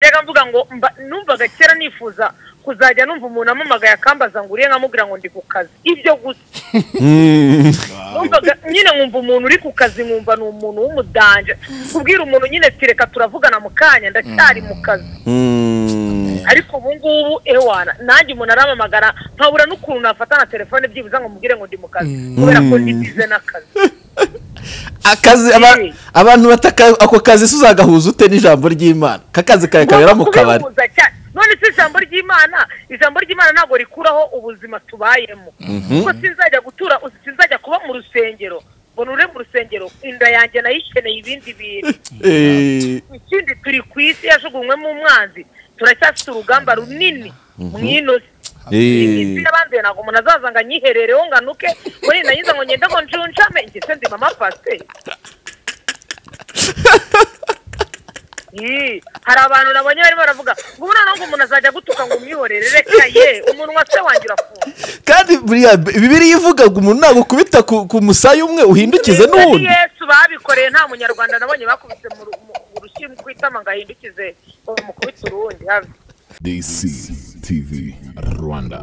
rero mvuga ngo numvaga kera nifuza kuzajya numva umuntu amamagaye akambaza ngo uriye nkamubwira ngo ndi ku kazi ibyo gusa numvaga nyine nkumva umuntu uri ku kazi nkumva ni umuntu w'umudanje kubwira umuntu nyine tireka turavugana mu kanya ndacyari mu kazi ariko ubu ngubu ewana nanjye umuntu aramamagara nkabura n'ukuntu nafata na telefone byibuze ngo mubwire ngo ndi mu kazi kubera ko ndi bize n'akazi akazi aba- abantu bataka ako kazi se uzagahuza ute n'ijambo ry'imana kakazi kawe kabera mu kabari kubihuza cyane none si ijambo ry'imana ijambo ry'imana ntabwo rikuraho ubuzima tubayemo kuko sinzajya gutura sinzajya kuba mu rusengero ngo nure mu rusengero inda yanjye nayikeneye ibindi bintu Eh, ikindi turi ku isi yajugunywemo umwanzi turacyafite urugamba runini mu ino eh, si n'abandi ntabwo umuntu azaza ngo anyiherereho ngo anuke ngo yenda yiza ngo ngende ngo njunjame njye se ndi mama pase Ii, hari abantu nabonye barimo baravuga ngo ubu noneho ngo umuntu azajya gutuka ngo umwihorere reka ye umunwa se wanjye urafunga kandi buriya bibiri ivuga ngo umuntu nagukubita ku ku musaya umwe uhindukize Ni n'uwundi yesu babikoreye nta munyarwanda nabonye bakubise mu ru- mu- mu rushyimbo kwitama ngo ahindukize ngo bamukubite urundi habe DC TV Rwanda.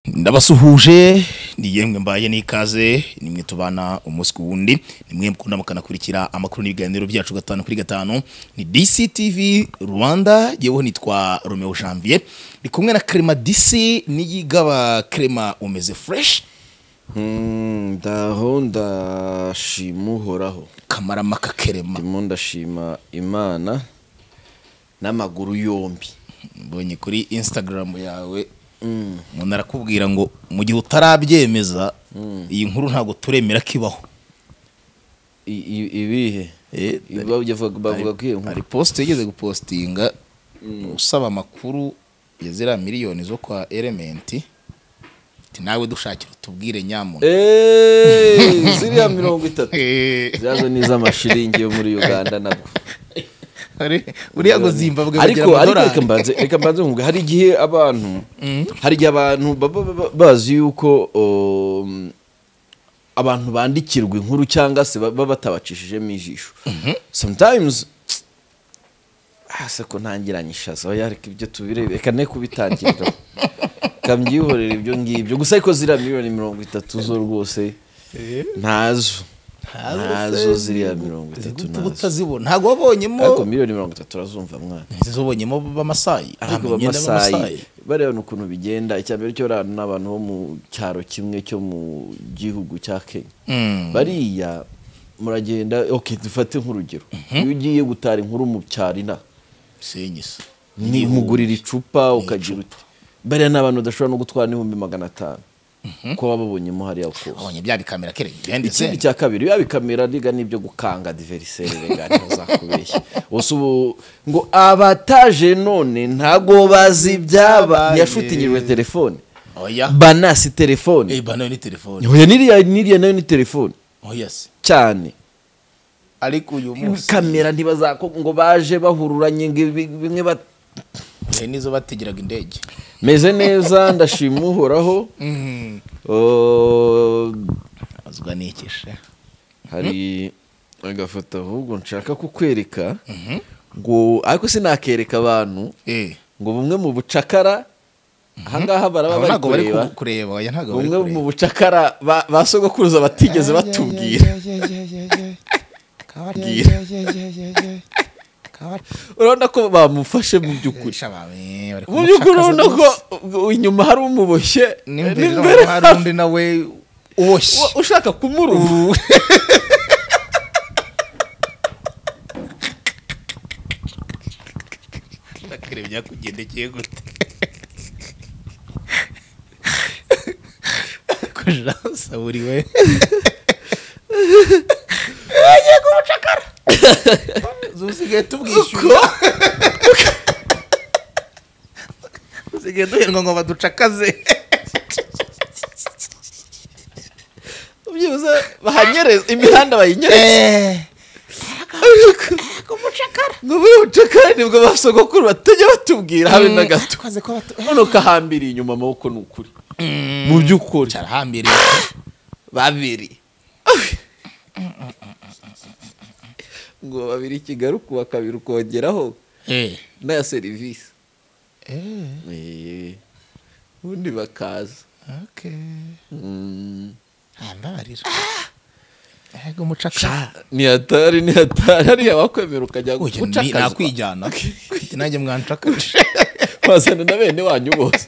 ndabasuhuje ni yemwe mbaye n'ikaze ni mwe tubana umunsi ku wundi ni mwe mukunda mukanakurikira amakuru n'ibiganiro byacu gatanu kuri gatanu ni DCTV Rwanda yeweho nitwa Romeo Janvier ndi kumwe na Crema DC n'iyigaba Crema umeze fresh Mm, ndaho ndashima uhoraho kamaramaka Crema ndimo ndashima imana n'amaguru yombi mbonye kuri Instagram yawe umuntu arakubwira ngo mu gihe utarabyemeza iyi nkuru ntabwo turemera kibaho I- i- ibihe Eh, bavuga bavuga ko iyo nkuru- hari posite yigeze gupositinga usaba amakuru ya ziriya miliyoni zo kwa elementi ati nawe dushakira utubwire nyamuntu Eh, ziriya mirongo itatu Eh, zazo ni iz'amashiringi yo muri uganda nabwo hari- uriya ngo zimbabwe bagira ariko ariko reka amadolari mbanze reka mbanze nkumve hari igihe abantu hari igihe abantu baba baba bazi yuko um, abantu bandikirwa inkuru cyangwa se baba batabacishijemo ijisho sometimes hasi ko ntangiranye ishaza oya reka ibyo tubirebe reka ne kubitangirira kambyihorera ibyo ngibyo gusa ariko ziriya miliyoni mirongo itatu zo rwose ntazo ntazo ziriya mirongo itatu Utu ntazo utazibona ntabwo wabonyemo ariko miliyoni mirongo itatu urazumva mwana zibonyemo b'amasayi ariko Nta myenda b'amasayi bareba n'ukuntu bigenda icya mbere cyo rano ni abantu bo mu cyaro kimwe cyo mu gihugu cya kenya Mm. bariya muragenda ok dufate nk'urugero iyo ugiye gutara inkuru mu cyaro ina senyisa ni umugurira icupa ukagira uti bariya ni abantu badashobora no gutwara n'ibihumbi magana atanu kuko baba babonyemo hariya kose wabonye bya bikamera kere bihendetse ikindi cya kabiri biba bikamera riga n'ibyo gukanga diveriseri rega ntuzakubeshye gusa ubu ngo abataje none ntago bazi ibyabaye yashutingirwe telefone oya banasi telefone Eh, bano ni telefone oya niriya niriya nayo ni telefone oya se cyane ariko uyu munsi kamera ntibazako ngo baje bahururanye ngo ibi- bimwe bat- hari n'izo bategeraga indege meze neza ndashima uhoraho Oh, azwa n'ikisha hari agafoto ahubwo nshaka kukwereka ngo ariko sinakereka abantu Eh. ngo bumwe mu bucakara ahangaha baraba Aba bari ntabwo bari kureba ku- kureba oya ntabwo bari bumwe mu kureba bucakara ba- ba sogokuruza batigeze batubwira Bwira. urabona ko bamufashe mu by'ukuri Kurusha abantu, eh, bari mu by'ukuri kumutakaza urabona ko rwose. u- inyuma hari umuboshye n'imbere n'imbere naho hari undi nawe uboshye uwa- ushaka kumuruma akareba byakugendekeye gute kujira usaburiwe agiye kumucakara usigaye tubwishyura usigaye duhendwa ngo baducakaze byibuze bahanyereza imihanda bayinyereza ngo buri bucakara nibwo ba sogokuru batajya batubwira habe na gato none ukahambiriye inyuma amaboko ni ukuri mu by'ukuri cyarahambiriye babiri ngo babiri kigaruka uwa kabiri ukongeraho eh n'aya serivisi eh Eh, ubundi bakaza okay Mm. handarira ego mucakara Sha, ni hatari ni hatari hariya wakwemera ukajya Oya, ni- gucakaza nakwijyana Ati, nanjye mwancakaje wazana na bene wanyu bose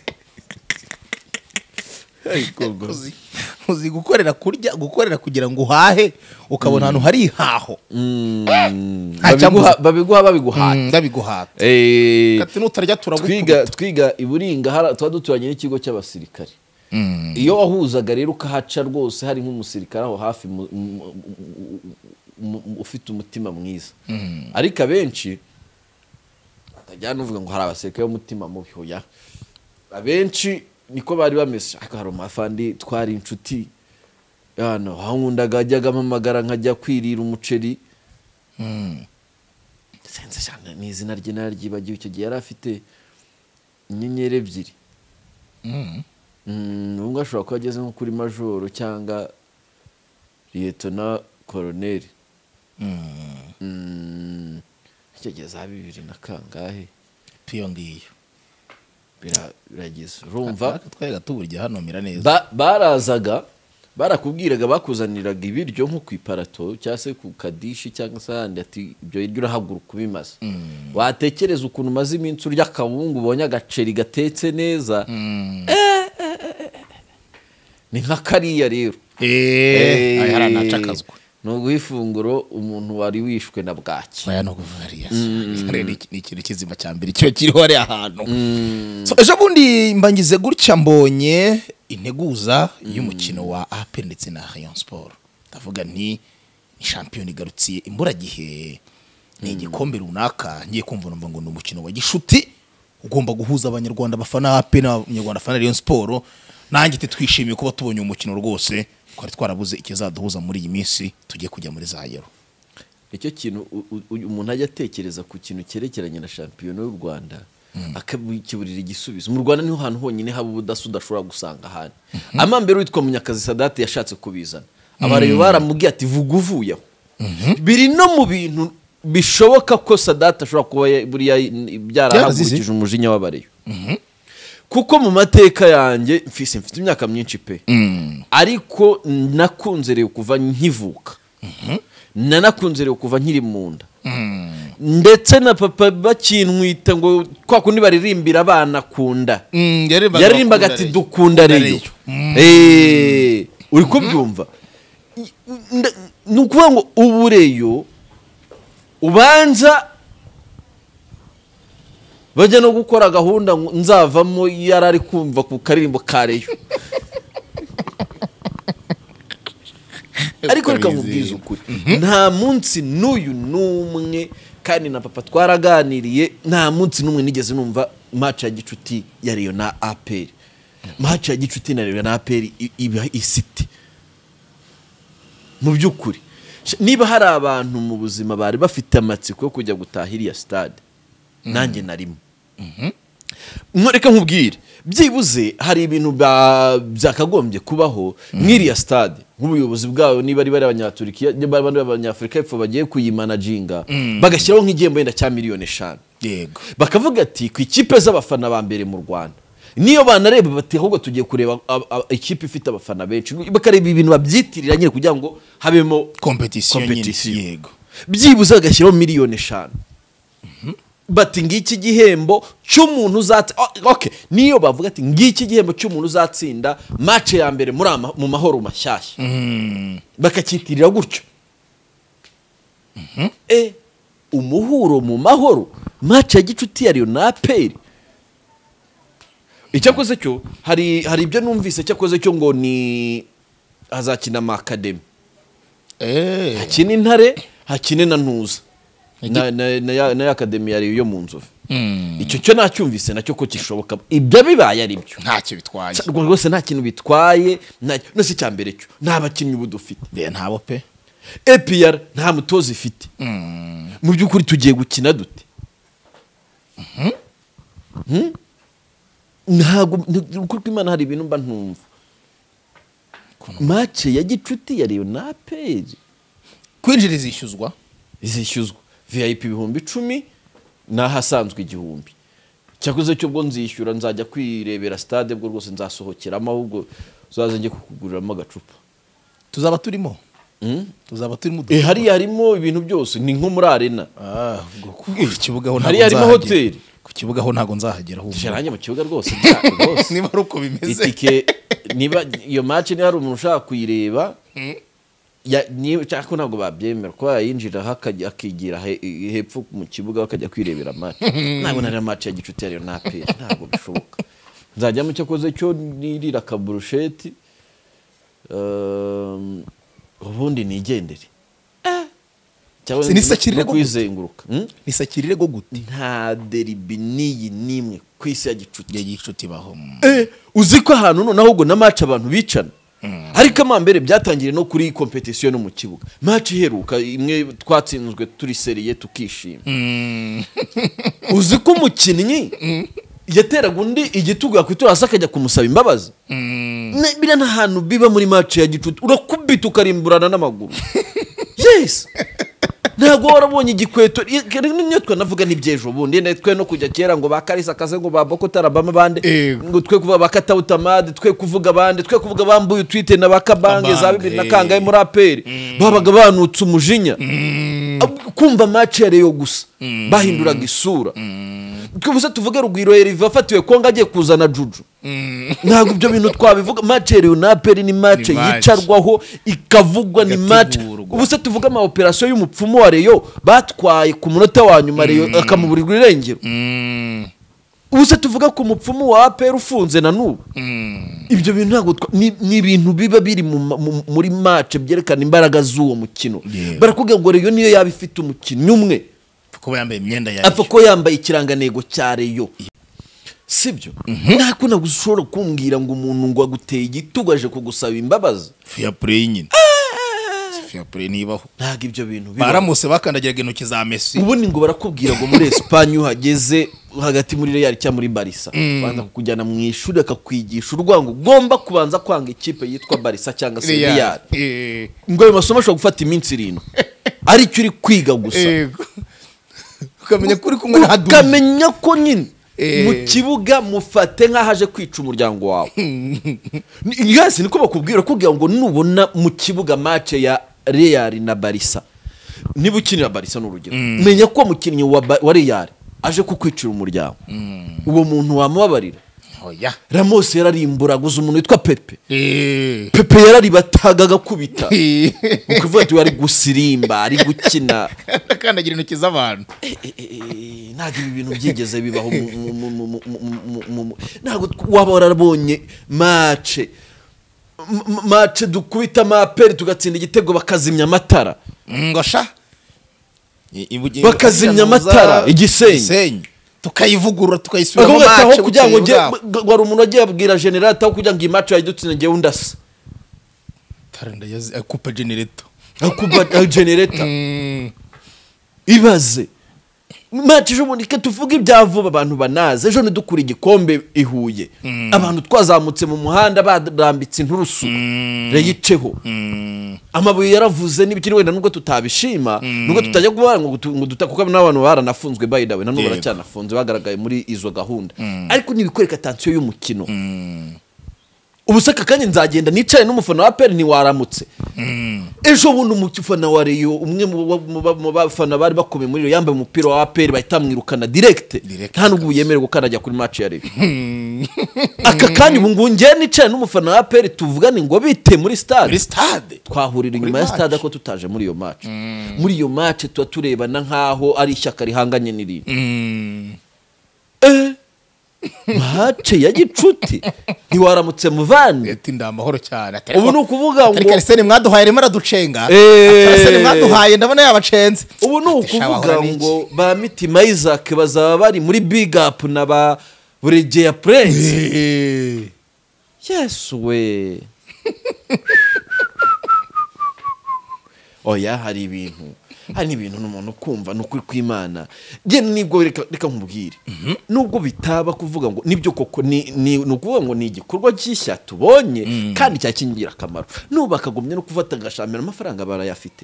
ariko ngo uzi uzi gukorera kurya gukorera kugira ngo uhahe ukabona ahantu hari ihaho Mm, Nta cyamuzi. babiguha- babiguha babiguhaye Mm, ndabiguhata Eh, kati nutarya twiga turagukubita twiga i buringa hara- tuba duturanye n'ikigo cy'abasirikare Mm. iyo wahuzaga rero ukahaca rwose hari nk'umusirikare aho hafi mu- mu- mu- mu- mu- ufite umutima mwiza ariko abenshi atajyana uvuga ngo hari abasirikare b'umutima mubi hoya abenshi niko bari bameze ariko hari umafandi twari inshuti hano hankundaga ajyaga ampamagara nkajya kwirira umuceri sense cyane ni izina rye nararyibagiwe icyo gihe yari afite inyenyeri ebyiri Mm. Mm, ubwo ashobora kuba ageze nko kuri majoro cyangwa liyetona koroneri Mm, icyo gihe za bibiri na kangahe piyo ngiyo Bira- birageze urumva twayaga tuburya hano mira neza Ba- barazaga barakubwiraga bakuzaniraga ibiryo nko ku iparato cyangwa se ku kadishi cyangwa se ahandi ati ibyo biryo urahaguruka ubimaze watekereza ukuntu umaze iminsi urya akawungu ubonye agaceri gatetse neza ni nka kariya rero eh aya hari anacakazwa ni uguha ifunguro umuntu wari wishwe na bwaki aya no kuvariya Rero ni ni ikintu kizima cya mbere kiba kiriho hariya hantu So, ejo bundi mbangize gutya mbonye integuza y'umukino wa apel ndetse na rayon sport ndavuga nti ni shampiyona igarutsiye imburagihe ni igikombe runaka ngiye kumva numva ngo ni umukino wa gishuti ugomba guhuza abanyarwanda bafana apel n'abanyarwanda bafana rayon sport nanjye te twishimiye kuba tubonye uwo mukino rwose twari twarabuze ikizaduhuza muri iyi minsi tujye kujya muri za yero nicyo kintu u- u- u- umuntu ajya atekereza ku kintu cyerekeranye na shampiyona y'u rwanda akakiburira igisubizo mu rwanda niho hantu honyine haba ubudasa udashobora gusanga ahandi amambere witwa munyakazi sadate yashatse kubizana abareba baramubwiye ati vuga uvuye aho biri no mu bintu bishoboka ko sadate ashobora kuba ya- buriya y- byarahagurukije umujinya w'abareyo kuko mu mateka yanjye mfise mfite imyaka myinshi pe ariko nakunze rero kuva nkivuka nanakunze rero kuva nkiri mu nda ndetse na papa bakinwita ngo kwa kundi baririmbira abana kunda yaririmbaga ati dukunda reyo Eh, uri kubyumva I- nda- ni ukuvuga ngo ubu reyo ubanza bajya no gukora gahunda ngo nzavamo yari ari kumva ku karirimbo ka reyo ariko reka nkubwize ukuri nta munsi n'uyu n'umwe kandi na papa twaraganiriye nta munsi n'umwe nigeze numva match ya gicuti ya reyo na aperi match ya gicuti na reyo na aperi i- iba isite mu by'ukuri Sh- niba hari abantu mu buzima bari bafite amatsiko yo kujya gutaha iriya sitade nanjye narimo reka nkubwire byibuze hari ibintu ba- byakagombye kubaho nk'iriya stade nk'ubuyobozi bwayo niba ari bari abanyaturikiya niba ari abanyafurika y'epfo bagiye kuyimanajinga bagashyiraho nk'igihembo wenda cya miliyoni eshanu yego bakavuga ati ku ikipe z'abafana ba mbere mu rwanda niyo banareba bati ahubwo tugiye kureba ab- ab- ikipe ifite abafana benshi bakareba ibintu babyitirira nyine kugira ngo habemo kompetisiyo nyine Competition. yego byibuze agashyiraho miliyoni eshanu bati ngiki gihembo cy'umuntu uzatsinda okay. niyo bavuga ati ngiki gihembo cy'umuntu uzatsinda mace ya mbere muri ama, mu mahoro mashyashya bakacyitirira gutyo e umuhuro mu mahoro mace ya gicuti ya riyo na aperi icyakoze cyo hari hari ibyo numvise cyakoze cyo ngo ni hazakina amakademi Eh, hakine intare hakine na ntuza na, na, na, ya- na ya akademi yari yo mu nzovu icyo cyo nacyumvise nacyo ko kishoboka ibyo bibaye ari byo ntacyo bitwaye Sa- rwo- rwose nta kintu bitwaye nta- no si icya mbere cyo nta bakinnyi ubu dufite Be, ntabo pe epr nta mutoza ifite mu by'ukuri tugiye gukina dute Hmm? ntabwo ni ukuri kw'imana hari ibintu mba ntumva mace ya gicuti ya reyo na peyi kwinjira izishyuzwa zishyuzwa vip ibihumbi icumi n'ahasanzwe igihumbi cyakoze cyo bwo nzishyura nzajya kwirebera stade bwo rwose nzasohokeramo ahubwo uzaze njye kukuguriramo agacupa tuzaba turimo tuzaba turimo e hariya harimo ibintu byose ni nko muri arena Ah, ubwo ku- ku kibuga ho Hariya harimo nzahagera. hoteli. ku kibuga ho ntabwo nzahagera Ije ahubwo nanjye mu kibuga rwose bya- rwose niba ari uko bimeze itike niba iyo match niba hari umuntu ushaka kuyireba ya- niba- cyangwa ko ntabwo babyemera ko yayinjiraho akajya akigira he- hepfo mu kibuga bakajya kwirebera match ntabwo nari match ya gicuti yariyo na APR ntabwo bishoboka nzajyamo icyo akoze cyo nirira akaburusheti um, ubundi nigendere cyangwa Se nisakirire no gute? kwizenguruka Hmm? nisakirire go gute nta deribi n'iyi n'imwe ku isi ya gicuti igihe gicuti baho mm. Eh, uzi ko ahantu noneho ahubwo na match abantu bicana ariko amambere byatangiriye no kuri competition no mu kibuga match iheruka imwe twatsinzwe turi seriye tukishima uzi ko umukinnyi yateraga undi igitugu yakwitura hasi akajya kumusaba imbabazi Na- biriya ni ahantu biba muri match ya gicuti urakubita ukarimburana n'amaguru yes ntabwo warabonye igikweto i- kare niyo twanavuga n'iby'ejo bundi ne twe no kujya kera ngo ba karisa kaze ngo ba boko tarabama bande Yego. ngo twe kuvuga ba katawutamade twe kuvuga bande twe kuvuga bambuye utwite na ba kabange za bibiri na Kabange. kangahe muri aperi babaga banutse umujinya Ab- kumva match ya reyo gusa bahinduraga isura twese tuvuge rugwiro eriva afatiwe kongo agiye kuzana juju ntabwo ibyo bintu twabivuga match ya reyo na aperi ni match Ni match. yicarwaho ikavugwa ni match Igategurwa. ubu se tuvuge ama operasiyo y'umupfumu wa reyo batwaye ku munota wa nyuma reyo akamuburirwa irengero Mm. ubu se tuvuga ku mupfumu wa aperi ufunze na n'ubu ibyo bintu ntabwo twa- ni ni ibintu biba biri mu ma- mu- muri match byerekana imbaraga z'uwo mukino Yeah. barakubwira ngo reyo niyo yaba ifite umukinnyi umwe kuba yambaye imyenda ya apfa ko yambaye ikirangantego cya reyo sibyo nta kundi ntabwo ushobora kumbwira ngo umuntu ngo aguteye igitugu aje kugusaba imbabazi fair play nyine fair play nibaho ntabwo ibyo bintu bibaho. baramutse bakandagiraga intoki za Messi ubundi ngo barakubwira ngo muri esipanye uhageze hagati muri real cyangwa muri barisa banza kukujyana mu ishuri akakwigisha urwango ugomba kubanza kwanga ikipe yitwa barisa cyangwa se real Eh, ngo ayo masomo ashobora gufata iminsi irindwi aricyo uri kwiga gusa yego ukamenya ko uri kumwe na Hadou. ukamenya ko nyine Eh. mu kibuga mufate nk'ahaje kwica umuryango wawe Ni- yes niko bakubwira kugira ngo nubona mu kibuga match ya real na barisa niba ukinira barisa ni urugero menya ko umukinnyi wa, Ba- wa real aje kukwicira umuryango uwo muntu wamubabarira oya ramos yararimburaguza umuntu witwa pepe Eh, pepe yararibataga agakubita eh. ukuvuga ati we ari gusirimba ari gukina akandagira intoki z'abantu Eh, eh, eh, ntabwo ibi bintu byigeze bibaho mu- mu- mu- mu- mu- mu- mu- mu- mu- ntabwo tw- waba warabonye mace M- m- mace dukubita amaperi tugatsinda igitego bakazimya amatara ngosha Bakazimya amatara, igisenge. tukayivugurura tukayisubiramo bakavuga ati aho mace kugira ngo bukeye njye bwaho. g- wari umuntu wagiye abwira generali ataho kugira ngo iyi mace yayidutsinda ngewe undasa Tara ndayazi- eh, coupe generator akuba genereta ibaze maci ejo bundi reka tuvuge ibya vuba abantu banaze ejo ntidukure igikombe i Huye abantu twazamutse mu muhanda barambitse inturusu reyiceho amabuye yaravuze n'ibikiri wenda nubwo tutabishima nubwo tutajya kubara ngo tu- ngo duta kuko n'abantu baranafunzwe by the way nanone Yego. baracyanafunze bagaragaye muri izo gahunda ariko ni ibikwereka tansiyo y'umukino ubu se aka kanya nzagenda nicaye n'umufana wa peri ntiwaramutse ejo bundi umufana wa reyo umwe mu ba- mu ba- mu bafana bari bakomeye muri reyo yambaye umupira wa peri bahita bamwirukana direkite Direct. nta n'ubwo yemerewe ko anajya kuri maci ya reyo aka kanya ubu ngubu ngewe nicaye n'umufana wa peri tuvugane ngo bite muri muri stade sitade twahurira Muri inyuma ya match. stade ko tutaje muri iyo maci muri iyo maci tuba turebana nk'aho ari ishyaka rihanganye n'irindi Eh, mace ya gicuti ntiwaramutse muvande leta inda amahoro cyane atari ubu ni ukuvuga atari ngo karisene mwaduhaye arimo araducenga Eh. karisene mwaduhaye ndabona yabacenze ubu ni Ati, sha, wahora ukuvuga n'iki? ngo ba mitima isaac bazaba bari muri big up na ba buregeya prince Eh. yesu we oya hari ibintu hari n'ibintu n'umuntu kumva ni ukuri kw'imana njye nibwo reka reka nkubwire nubwo bitaba kuvuga ngo nibyo koko ni ni ni ukuvuga ngo ni igikorwa gishya tubonye kandi cyakingira akamaro nubu bakagumya no kufata agashamira amafaranga barayafite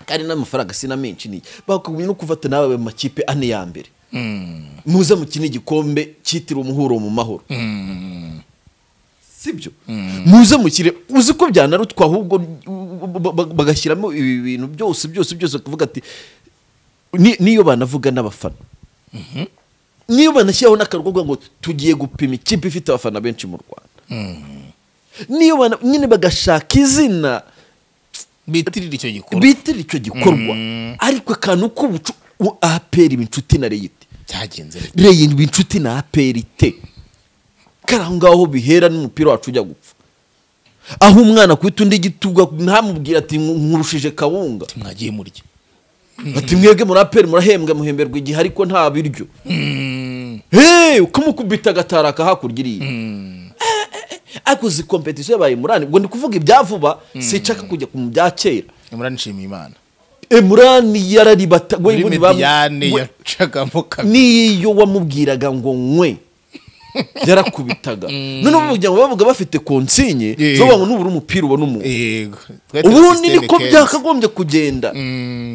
kandi n'amafaranga sina menshi ni bakagumya no kufata n'aba makipe ane ya mbere muze mukine igikombe cyitiriwe umuhuro mu mahoro sibyo muze mukire uzi ko byanarutwa ahubwo u- ba- ba- bagashyiramo ibi bintu byose byose byose kuvuga ati ni- niyo banavuga n'abafana niyo banashyiraho n'akarwa kuvuga ngo tugiye gupima ikipe ifite abafana benshi mu rwanda niyo bana- nyine bagashaka izina bitirira icyo gikorwa bitirira icyo gikorwa ariko akantu k'ubucu u- aperi iba inshuti na reyiti byagenze reyiti iba inshuti na aperi te kari aho ngaho bihera n'umupira wacu ujya gupfa aho umwana akubita undi igituba ntamubwire ati "Nku- nkurushije kawunga mwagiye murya ati mwebwe muri aperi murahembwa muhemberwa igihe ariko nta biryo hey ukamukubita agataraka hakurya iriya ariko izi kompetisiyo yabaye murane ubwo ndi kuvuga ibya vuba sinshaka kujya ku bya kera imurana nshimiye imana emurani yararibata we muri ubundi bam- mediyane we- yacagamo kabiri n'iyo wamubwiraga ngo nywe yarakubitaga none ubu umuryango bavuga bafite konsinye Yeah. zo ngo nubura umupira ubona umuntu yego ubundi niko byakagombye kugenda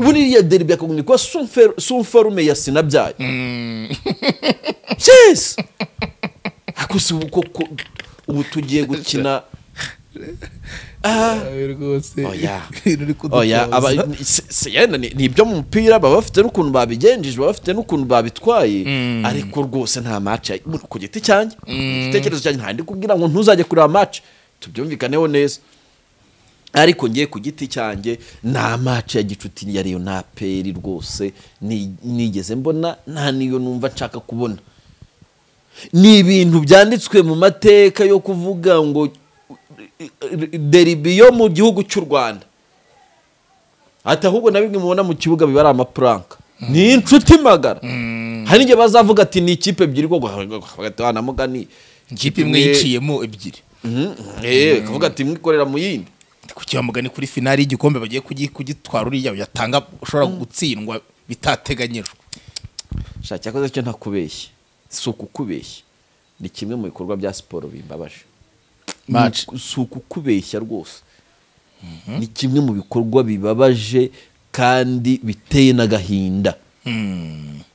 ubundi iriya deri byakagombye kuba sumfer- sumferume ya sinabyaye yes ariko si ubu koko ubu tugiye gukina rwose Oya. oya aba se- se- yenda ni ni ibyo mu mupira baba bafite n'ukuntu babigenjeje baba bafite n'ukuntu babitwaye ariko rwose nta match ya- mu- ku giti cyanjye igitekerezo cyanjye nta kubwira ngo ntuzajye kureba match tubyumvikaneho neza ariko ngiye ku giti cyanjye nta match ya gicuti ya Reyo na Peri rwose ni- nigeze mbona nta niyo numva nshaka kubona ni ibintu byanditswe mu mateka yo kuvuga ngo deribi yo mu gihugu cy'u rwanda ati ahubwo na bimwe mubona mu kibuga biba ari amapuranka ni inshuti magara hari n'igihe bazavuga ati ni ikipe ebyiri koko hagati wanamugani ikipe imwe yiciyemo ebyiri kavuga ati imwe ikorera mu yindi kuki mugani kuri finali y'igikombe bagiye kugi- kugitwara uriya yatanga ushobora gutsindwa bitateganyijwe shaka cyakoze cyo ntakubeshye si ukukubeshya ni kimwe mu bikorwa bya siporo bimbabaje Match. Ni- si ukukubeshya rwose ni kimwe mu bikorwa bibabaje kandi biteye n'agahinda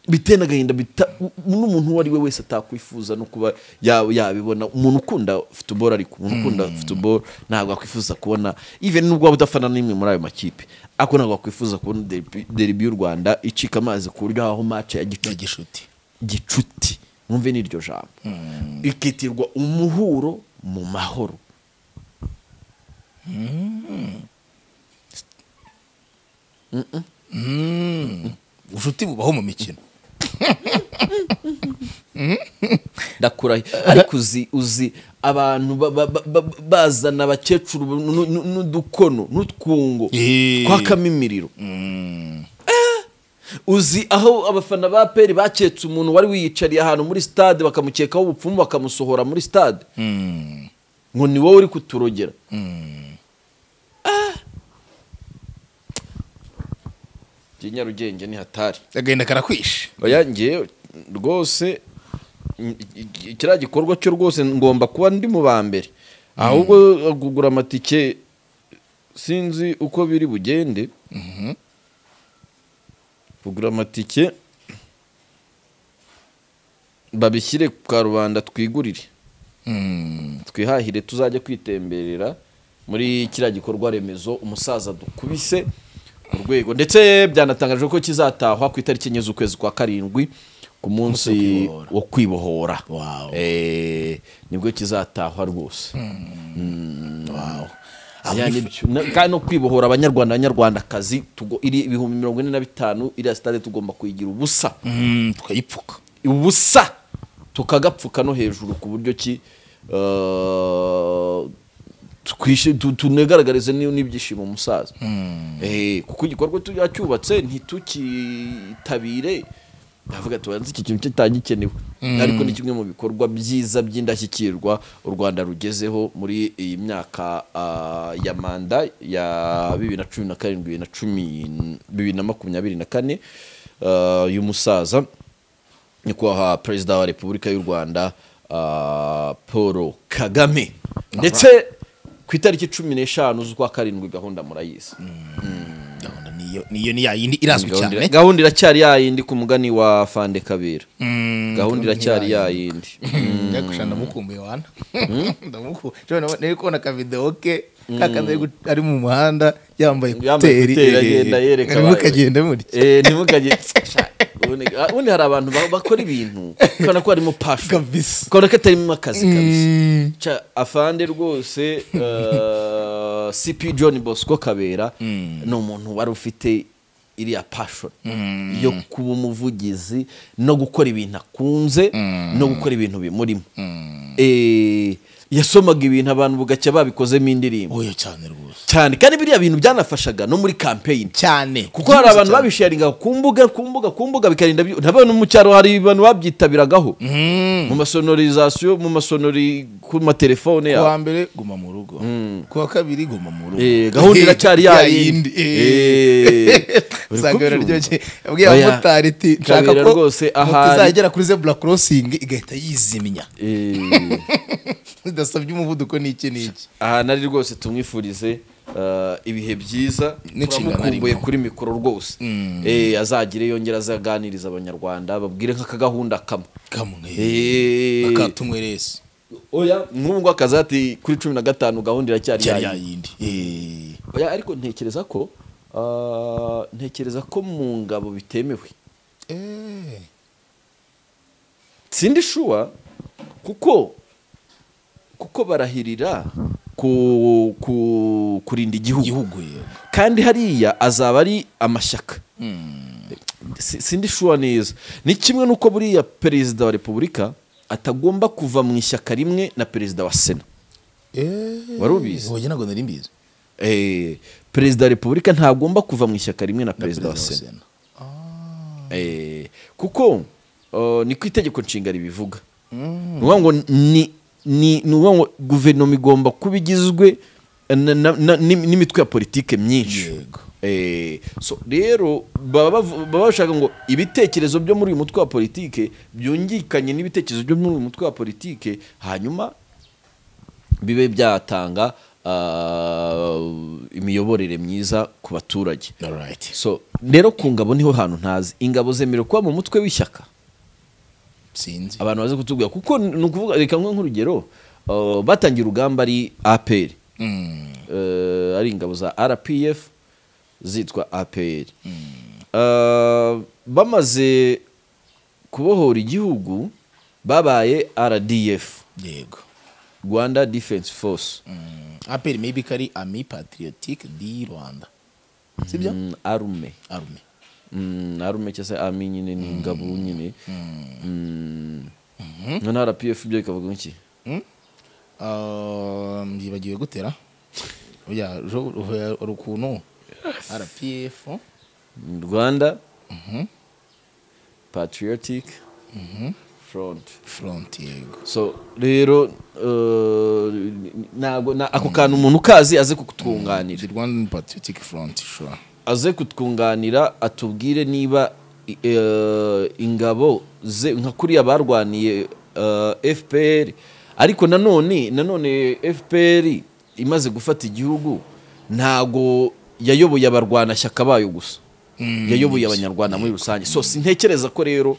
biteye n'agahinda bita- u- n'umuntu uwo ari we wese atakwifuza no kuba ya- yabibona umuntu ukunda futuboro ariko umuntu ukunda futuboro ntabwo akwifuza kubona even nubwo waba udafana n'imwe muri ayo makipe ariko ntabwo wakwifuza kubona deribi- deribi y'u rwanda icika amazi ku buryo habaho mace ya ya gicuti gishuti gicuti mwumve n'iryo jambo ikitirwa umuhuro mu mahoro ubucuti bubaho mu mikino ndakurahiye ariko uzi uzi abantu ba- ba- ba- ba- bazana abakecuru nu- nu- n'udukono n'utwungo Eh. twakamo imiriro Eh, uzi aho abafana ba peri baketse umuntu wari wiyicariye ahantu muri stade bakamukekaho ubupfumu bakamusohora muri stade ngo ni wowe uri kuturogera njye nyarugenge ni hatari agahinda karakwishe oya ngewe rwose mm, i- i- kiriya gikorwa cyo rwose ngomba kuba ndi mu ba mbere ahubwo kugura amatike sinzi uko biri bugende kugura amatike babishyire ku karubanda twigurire twihahire tuzajya kwitemberera muri kiriya gikorwa remezo umusaza dukubise mu rwego ndetse byanatangaje ko kizatahwa ku itariki enye z'ukwezi kwa karindwi ku munsi wo kwibohora Wow. Eh, nibwo kizatahwa rwose Aho Ya, ni- nibyo. Na- kandi no kwibohora abanyarwanda abanyarwandakazi tugo- iri ibihumbi mirongo ine na bitanu iriya sitade tugomba kuyigira ubusa Mm, tukayipfuka ubusa tukagapfuka no hejuru ku buryo ki eh, twishi- tu- tunagaragarize ni- n'ibyishimo umusaza Eh, kuko igikorwa tu- yacyubatse ntitukitabire ndavuga tubanza iki kintu kitagikenewe ariko ni kimwe mu bikorwa byiza by'indashyikirwa u rwanda rugezeho muri iyi myaka ah, ya manda ya bibiri na cumi na karindwi bibiri na cumi bibiri na makumyabiri na kane ah, y'umusaza nyakubahwa perezida wa repubulika y'u rwanda ah, paul kagame ndetse ku itariki cumi n'eshanu z'ukwa karindwi gahunda murayizi gahunda niyo niyo ni yayindi irazwi cyane gahunda iracyari yayindi ku mugani wa fande kabera Mm, gahunda iracyari ya- yayindi njya gushaka ndamukumbuye wana ndamukumbuye nari kubona akavidewo ke kakandi ari mu muhanda yambaye Yambaye kuteri ekuteri, agenda yereka arimo abantu. kagenda murya Eh, ntimukajye ubundi ah, ubundi hari abantu ba- bakora ibintu ukabona ko harimo pasho Kabisa. ukabona ko atarimo akazi kabisa Ca afande rwose eh, cp john bosco kabera ni umuntu wari ufite iriya passion yo kuba umuvugizi no gukora ibintu akunze no gukora ibintu bimurimo Eh, yasomaga ibintu abantu bugacya babikozemo indirimbo oya cyane rwose cyane kandi biriya bintu byanafashaga no muri campaign cyane kuko hari abantu babisharinga ku mbuga ku mbuga ku mbuga bikarinda byo- nabo no mu cyaro hari abantu babyitabiragaho mu masonorizasiyo mu masonori ku matelefone kuwa yabo mbere guma mu rugo kuwa kabiri guma mu rugo Eh, gahunda iracyari yayindi Eh, uri usanga kubyumva? biraryoshye yabwiye Oya, abamotari ati nshaka kabera ko rwose moto ahari- izagera kuri zebura korosingi igahita yizimya Eh, zidasabye umuvuduko n'iki n'iki aha nari rwose tumwifurize eh, ibihe byiza N'inshingano turamukumbuye arimo. kuri mikoro rwose Eh, azagire yongere azaganirize abanyarwanda babwire nk'akagahunda kamwe kamwe Eh, akatunywerese oya n'ubu ngubu akazi ati kuri cumi na gatanu gahunda iracyari cyari yayindi." yayindi Eh, Oya, ariko ntekereza ko ah, ntekereza ko mu ngabo bitemewe eh. sindi shuwa kuko kuko barahirira ku, ku, kurinda igihugu igihugu yego kandi hariya azaba ari amashyaka Si- sindi shuwa neza ni kimwe n'uko buriya perezida wa repubulika atagomba kuva mu ishyaka rimwe na perezida wa sena Wari ubizi? oya ntabwo nari mbizi Eh, perezida wa repubulika ntagomba kuva mu ishyaka rimwe Na na perezida wa sena sena Eh, kuko uh, ni ku itegeko nshinga ribivuga ni ukuvuga ngo ni ni ni ukuvuga ngo guverinoma igomba kuba igizwe na- na- na- n'im- n'imitwe ya politike myinshi Yego. Eh, so rero baba bavu- baba bashaka ngo ibitekerezo byo muri uyu mutwe wa politike byungikanye n'ibitekerezo byo muri uyu mutwe wa politike hanyuma bibe byatanga ah, imiyoborere myiza ku baturage alright so rero ku ngabo niho hantu ntazi ingabo zemerewe kuba mu mutwe w'ishyaka sinzi abantu baze kutubwira kuko ni ukuvuga reka nkwe nk'urugero uh, batangiye urugamba ari apr Mm, uh, ari ingabo za rpf zitwa apr uh, bamaze kubohora igihugu babaye rdf yego rwanda defense force Mm, aperi maybe ko ari ami patriotique di rwanda sibyo mm, arume arume Mm, arume cyangwa se ami nyine ni ingabo nyine Mm. none rpf byo bikavuga iki Ah, yibagiwe gutera oya jo- oya, hari ukuntu rpf rwanda patriotic front front yego so rero uh, ntabwo na- ako kantu umuntu ukazi aze kutwunganira the rwandan patriotic front sure aze kutwunganira atubwire niba i- eh, ingabo ze nka kuriya barwaniye eh, fpr ariko nanone nanone fpr imaze gufata igihugu ntago yayoboye abarwanashyaka bayo gusa yayoboye abanyarwanda muri rusange so sintekereza ko rero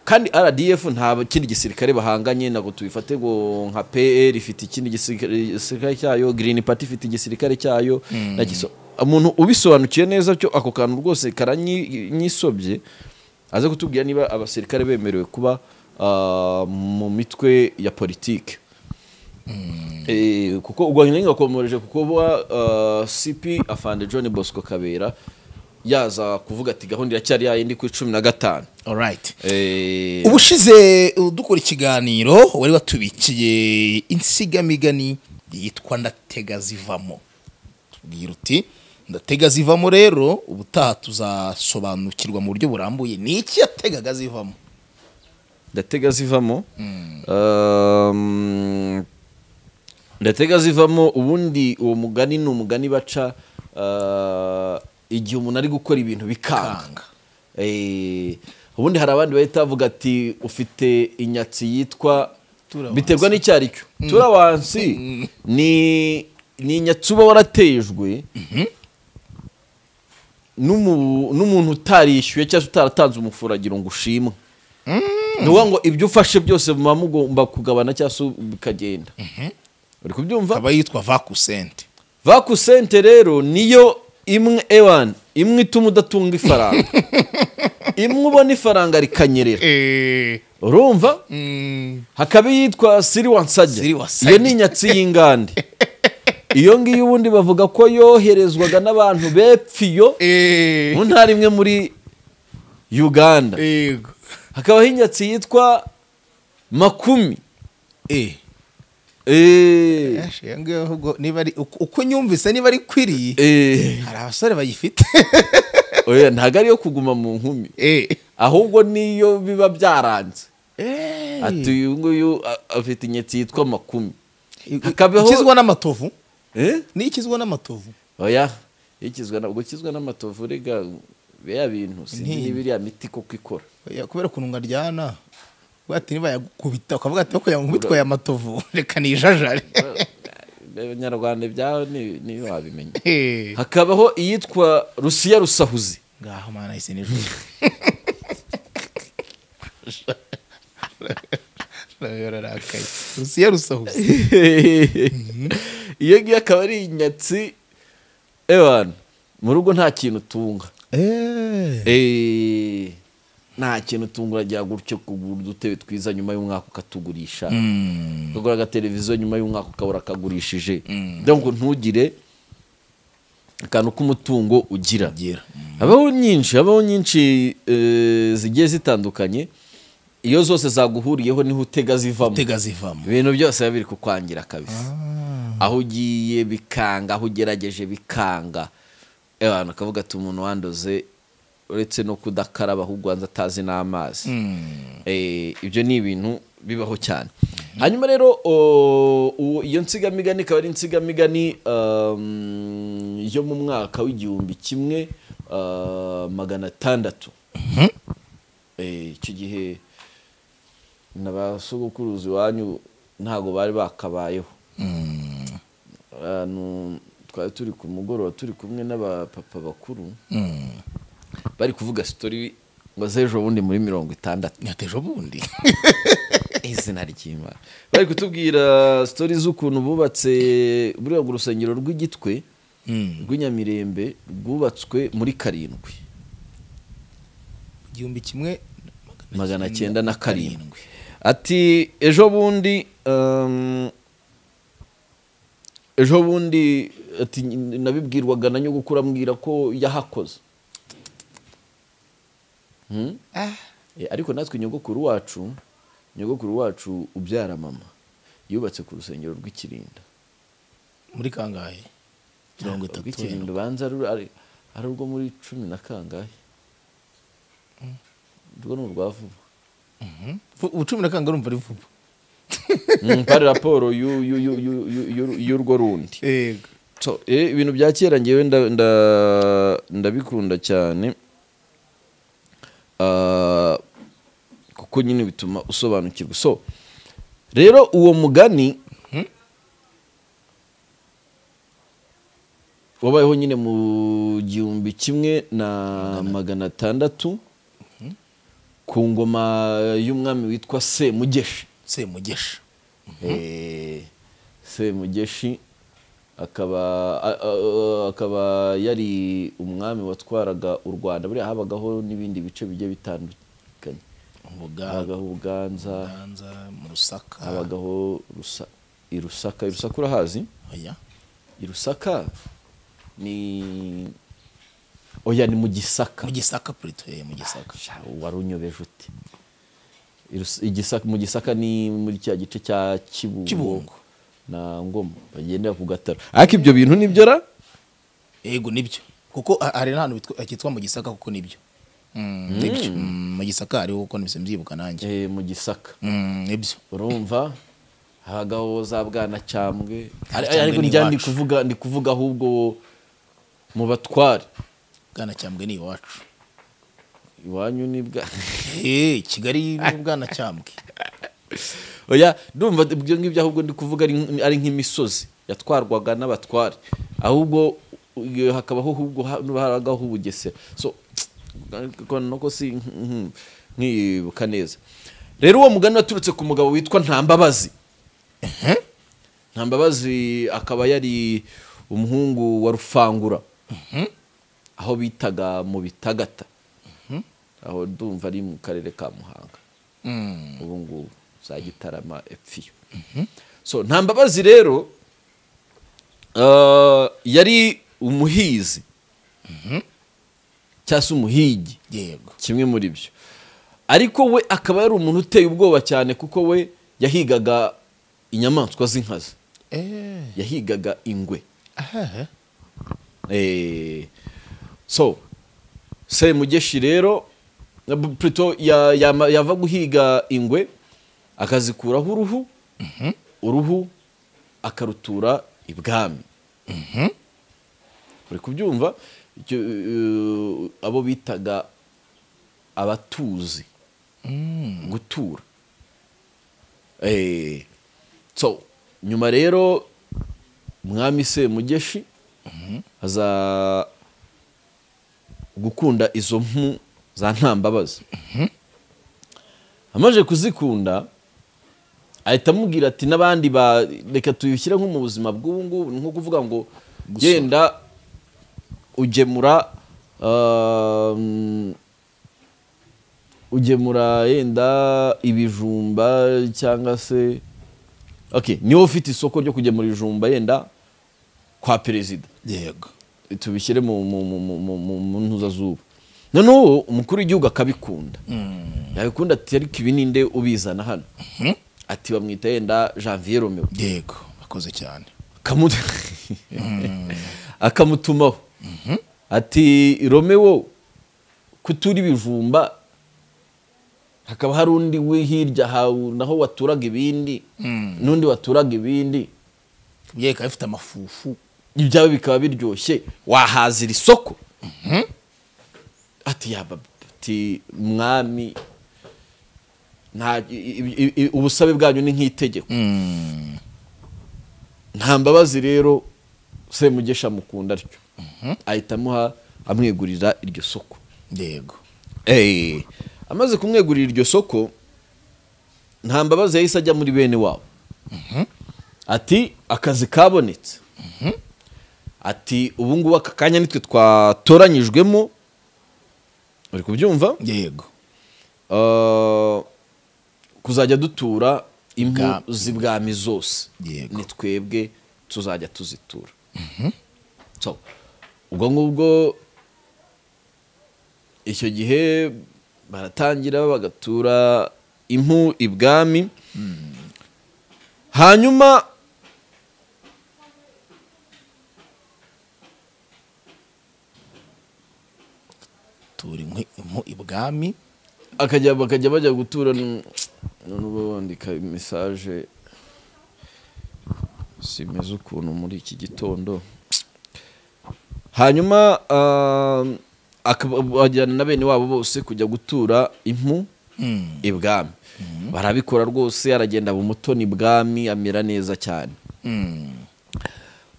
kandi rdf nta kindi gisirikare bahanganye ntabwo tubifate ngo nka pr ifite ikindi gisirikare igisirikare cyayo green party ifite igisirikare cyayo na giso- umuntu ubisobanukiye neza cyo ako kantu rwose karanyisobye aze kutubwira niba abasirikare bemerewe kuba ah, mu mitwe ya politike Eh, kuko u Rwanda rwakomeje kukuba uh, CP Afande John Bosco Kabera yaza kuvuga ati gahunda iracyari yayindi ku cumi na gatanu alright Eh, ubushize dukora ikiganiro wari watubikiye insigamigani yitwa ndatega zivamo tubwira uti ndatega zivamo rero ubutaha tuzasobanukirwa mu buryo burambuye ni iki yategaga zivamo ndatega zivamo Um, ndatega zivamo ubundi uwo mugani ni umugani baca uh, igihe umuntu ari gukora ibintu bikanga Eh, ubundi hari abandi bahita bavuga ati ufite inyatsi yitwa Turabansi. biterwa n'icyo ari cyo turawansi ni ni inyatsi uba waratejwe n'umu- n'umuntu utarishyuye cyangwa se utaratanze umufuragiro ngo ushimwe ni ukuvuga ngo ibyo ufashe byose muba mugomba kugabana cyangwa se bikagenda uri kubyumva akaba yitwa vakusente vakusente rero niyo imwe ewani imwe ituma udatunga ifaranga imwe ubona ifaranga rikanyerera urumva hakaba iyitwa siri wansajya Siri wansajya. iyo ni inyatsi y'ingande iyo ngiyo ubundi bavuga ko yoherezwaga n'abantu bepfiyo mu ntara imwe muri uganda hakabaho inyatsi yitwa makumi Eh, niba ari uko nyumvise niba ari kwiri eh, hari abasore bayifite oya, ntabwo ariyo kuguma mu nkumi ahubwo niyo biba byaranze ati uyu nguyu a- afite inyatsi yitwa makumi hakabaho- ikizwa n'amatovu Eh? ni ikizwa n'amatovu oya iyo ikizwa na- ubwo kizwa n'amatovu rega biriya bintu sinzi niba iriya miti koko ikora Oya, kubera ukuntu ngaryana uvuga ati niba yagukubita ukavuga ati "Ariko yankubitwa aya matovu reka nijajare abanyarwanda ibyaho ni- niyo wabimenya Eh, hakabaho iyitwa rusiya rusahuzi ngaho mana isi nijoro yararakaye rusiya rusahuze iyo ngiyo akaba ari inyatsi ewana mu rugo nta kintu utunga Eh, nta kintu utunga uragira gutyo kugura udutebe twiza nyuma y'umwaka ukatugurisha ukagura agateleviziyo nyuma y'umwaka ukabura akagurishije ngo ntugire akantu k'umutungo ugira habaho nyinshi habaho nyinshi eh, zigiye zitandukanye iyo zose zaguhuriyeho niho utega zivamo tega zivamo ibintu byose biba biri kukwangira kabisa aho ugiye bikanga aho ugerageje bikanga abantu ukavuga ati umuntu wandoze uretse no kudakaraba ahubwo wanze atazi n'amazi Eh, ibyo ni ibintu bibaho cyane hanyuma rero o- uwo- iyo nsigamigani ikaba ari insigamigani um, yo mu mwaka w'igihumbi kimwe ah, magana atandatu Eh, icyo gihe na ba sogokuruza iwanyu ntabwo bari bakabayeho abantu twari turi ku mugoroba turi kumwe n'abapapa bakuru bari kuvuga sitori ngo z'ejo bundi muri mirongo itandatu nyateje ubundi izina ry'imana bari kutubwira sitori z'ukuntu bubatse buriya ngo urusengero rw'igitwe rw'inyamirembe rwubatswe muri karindwi igihumbi kimwe magana cyenda na karindwi ati ejo bundi um, ejo bundi ati nabibwirwaga na nyogokuru ambwira ko yahakoze hmm? Eh, ariko natwe nyogokuru wacu nyogokuru wacu ubyara mama yubatse ku rusengero rw'ikirinda muri kangahe mirongo itatu rw'ikirinda ubanza ruri- ari ari urwo muri cumi na kangahe urwo ni urwa vuba Fu- ubu cumi na kangahe urumva ari vuba Mm, pari raporo y'u- y'u- y'u- y'u- y'u- y'u- y'urwo rundi yego So, eh, ibintu bya kera ngewe nda- nda- ndabikunda cyane Ah, kuko nyine bituma usobanukirwa so rero uwo mugani wabayeho nyine mu gihumbi kimwe na magana atandatu ku ngoma y'umwami witwa semugeshi semugesha Eh, semugeshi akaba a- a- akaba yari umwami watwaraga u rwanda buriya habagaho n'ibindi bice bigiye bitandukanye mubuganza habagaho ubuganza mu rusaka habagaho Rusa- i rusaka i rusaka urahazi oya i rusaka ni oya ni mu gisaka mu gisaka purito eh, mu gisaka Sha, wari unyobeje uti I Rus- i Gisaka- mu gisaka ni muri cya gice cya Kibungo. kibungo na ngoma bagendera ku gataro ariko ibyo bintu nibyo ra yego nibyo kuko ha- hari n'ahantu bitwa- hitwa mu gisaka kuko nibyo Mm, nibyo Mm, mu gisaka hariho kuko nibyo mbyibuka nanjye Eh, mu gisaka Mm, nibyo urumva hagaho za bwanacyambwe Ari- Cyambwe ariko ni njya ndi iwacu. kuvuga ndi kuvuga ahubwo mu batware bwanacyambwe ni iwacu iwanyu ni bwa Eh, kigali ni bwanacyambwe oya ndumva ibyo ngibyo ahubwo ndi kuvuga ari nk- ari nk'imisozi yatwarwaga n'abatware ahubwo iyo hakabaho ahubwo ha- haragaho ubugesera so ariko nuko si mhm, nkibuka neza rero uwo mugani waturutse ku mugabo witwa ntambabazi ntambabazi akaba yari umuhungu wa rufangura aho bitaga mu bitagata aho ndumva ari mu karere ka muhanga Mm, ubu ngubu za gitarama epfiyo so nta mbabazi rero ah, yari umuhizi cyangwa se umuhigi yego kimwe muri byo ariko we akaba yari umuntu uteye ubwoba cyane kuko we yahigaga inyamaswa z'inkazi Eh, yahigaga ingwe aha. Eh, so semugeshi rero na bu- Pluto ya- yama- yava guhiga ingwe akazikuraho uruhu uruhu akarutura ibwami uri kubyumva Icyo, eh, abo bitaga abatuzi gutura Eh, so nyuma rero umwami semugeshi aza gukunda izo mpu za ntambabazi amaze kuzikunda ahita amubwira ati n'abandi ba reka tuyishyire nko mu buzima bw'ubu ngubu ni nko kuvuga ngo genda ugemura um, ugemura yenda ibijumba cyangwa se okay niwe ufite isoko ryo kugemura ibijumba yenda kwa perezida yego tubishyire mu mu mu mu mu mu mu ntuzazuba noneho umukuru w'igihugu akabikunda yabikunda ati ariko ibi ninde ubizana hano ati bamwita yenda janvier romeo yego bakoze cyane Akamu- akamutumaho ati romeo kutura ibijumba hakaba hari undi wi hirya hawe naho waturaga ibindi n'undi waturaga ibindi bye bikaba bifite amafufu ibyawe bikaba biryoshye wahazira isoko ati yaba ati mwami nta i- i- i- ubusabe bwanyu ni nk'itegeko Mm, nta mbabazi rero semugesha amukunda atyo ahita amuha amwegurira iryo soko yego Eh, amaze kumwegurira iryo soko nta mbabazi yahise ajya muri bene wabo ati akazi kabonetse ati ubu ngubu aka kanya nitwe twatoranyijwemo uri kubyumva yego Ah, kuzajya dutura Bwa- impu z'ibwami zose Yego. ni twebwe tuzajya tuzitura so ubwo ngubwo icyo gihe baratangira bagatura impu ibwami hanyuma turi inkwi- mu ibwami akajya bakajya bajya gutura n- none uba wandika mesaje simeze ukuntu muri iki gitondo hanyuma ah, akaba- bajyana na bene wabo bose kujya gutura impu ibwami barabikora rwose aragenda mu mutoni ibwami amera neza cyane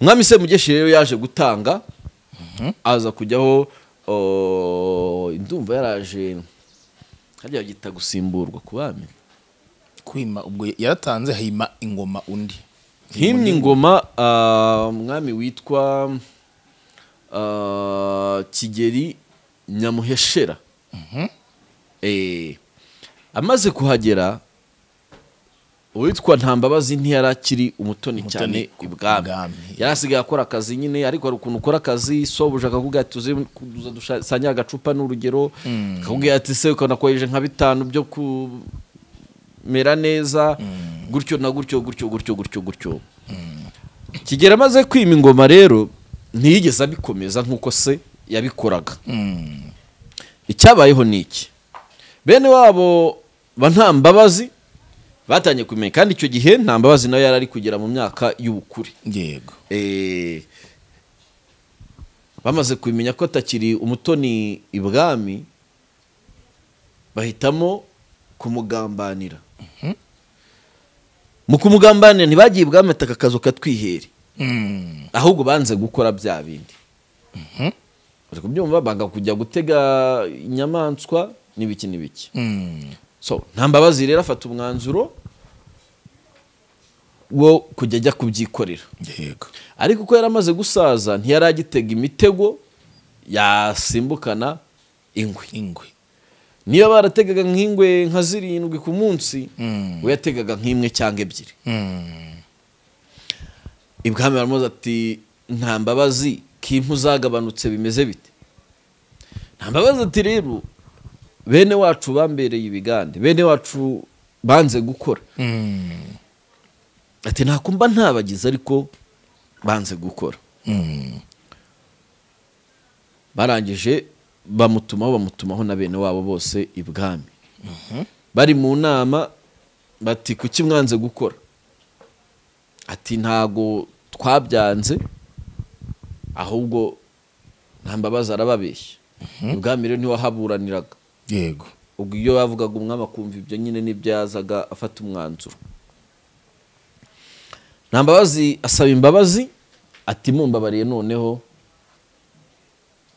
umwami semugeshi rero yaje gutanga aza kujyaho o, ndumva yaraje harya bagita gusimburwa ku bami kwima ubwo yaratanze hima ingoma undi himye ingoma ah, umwami witwa ah, kigeri nyamuheshera Eh, amaze kuhagera uwitwa ntambabazi ntiyari akiri umutoni cyane ku ibwami bwami. yari asigaye akora akazi nyine ariko hari ukuntu ukora akazi sobuja akavuga ati tuze kuza dusangire agacupa n'urugero akakubwira ati se ukabona koheje nka bitanu byo kumera neza gutyo na gutyo gutyo gutyo gutyo gutyo kigera amaze kwima ingoma rero ntiyigeze abikomeza nk'uko se yabikoraga icyabayeho ni iki bene wabo ba nta mbabazi batangiye kumenya kandi icyo gihe nta mbabazi nawe yari ari kugera mu myaka y'ubukure yego Eh, bamaze kumenya ko atakiri umutoni ibwami bahitamo kumugambanira mu kumugambanira ntibagiye ibwami ati aka kazu katwihere Mm. ahubwo banze gukora bya bindi bari kubyumva banga kujya gutega inyamaswa n'ibiki n'ibiki Mm. so nta mbabazi rero afata umwanzuro wo kujya ajya kubyikorera yego ariko uko yari amaze gusaza ntiyari agitega imitego yasimbukana ingwe ingwe niba barategaga nk'ingwe nka zirindwi ku munsi we yategaga nk'imwe cyangwa ebyiri Mm. ibwami baramubaza ati nta mbabazi kimpu zagabanutse bimeze bite nta mbabazi ati rero bene wacu bambereye ibigande bene wacu banze gukora Mm. ati ntakumva ntabagize ariko banze gukora Mm. barangije bamutumaho bamutumaho na bene wabo bose ibwami bari mu nama bati kuki mwanze gukora ati ntago twabyanze ahubwo nta mbabazi arababeshya ibwami rero niwe wahaburaniraga yego ubwo iyo yavugaga umwami akumva ibyo nyine n'ibyo yazaga afata umwanzuro nta mbabazi asaba imbabazi ati mumbabariye noneho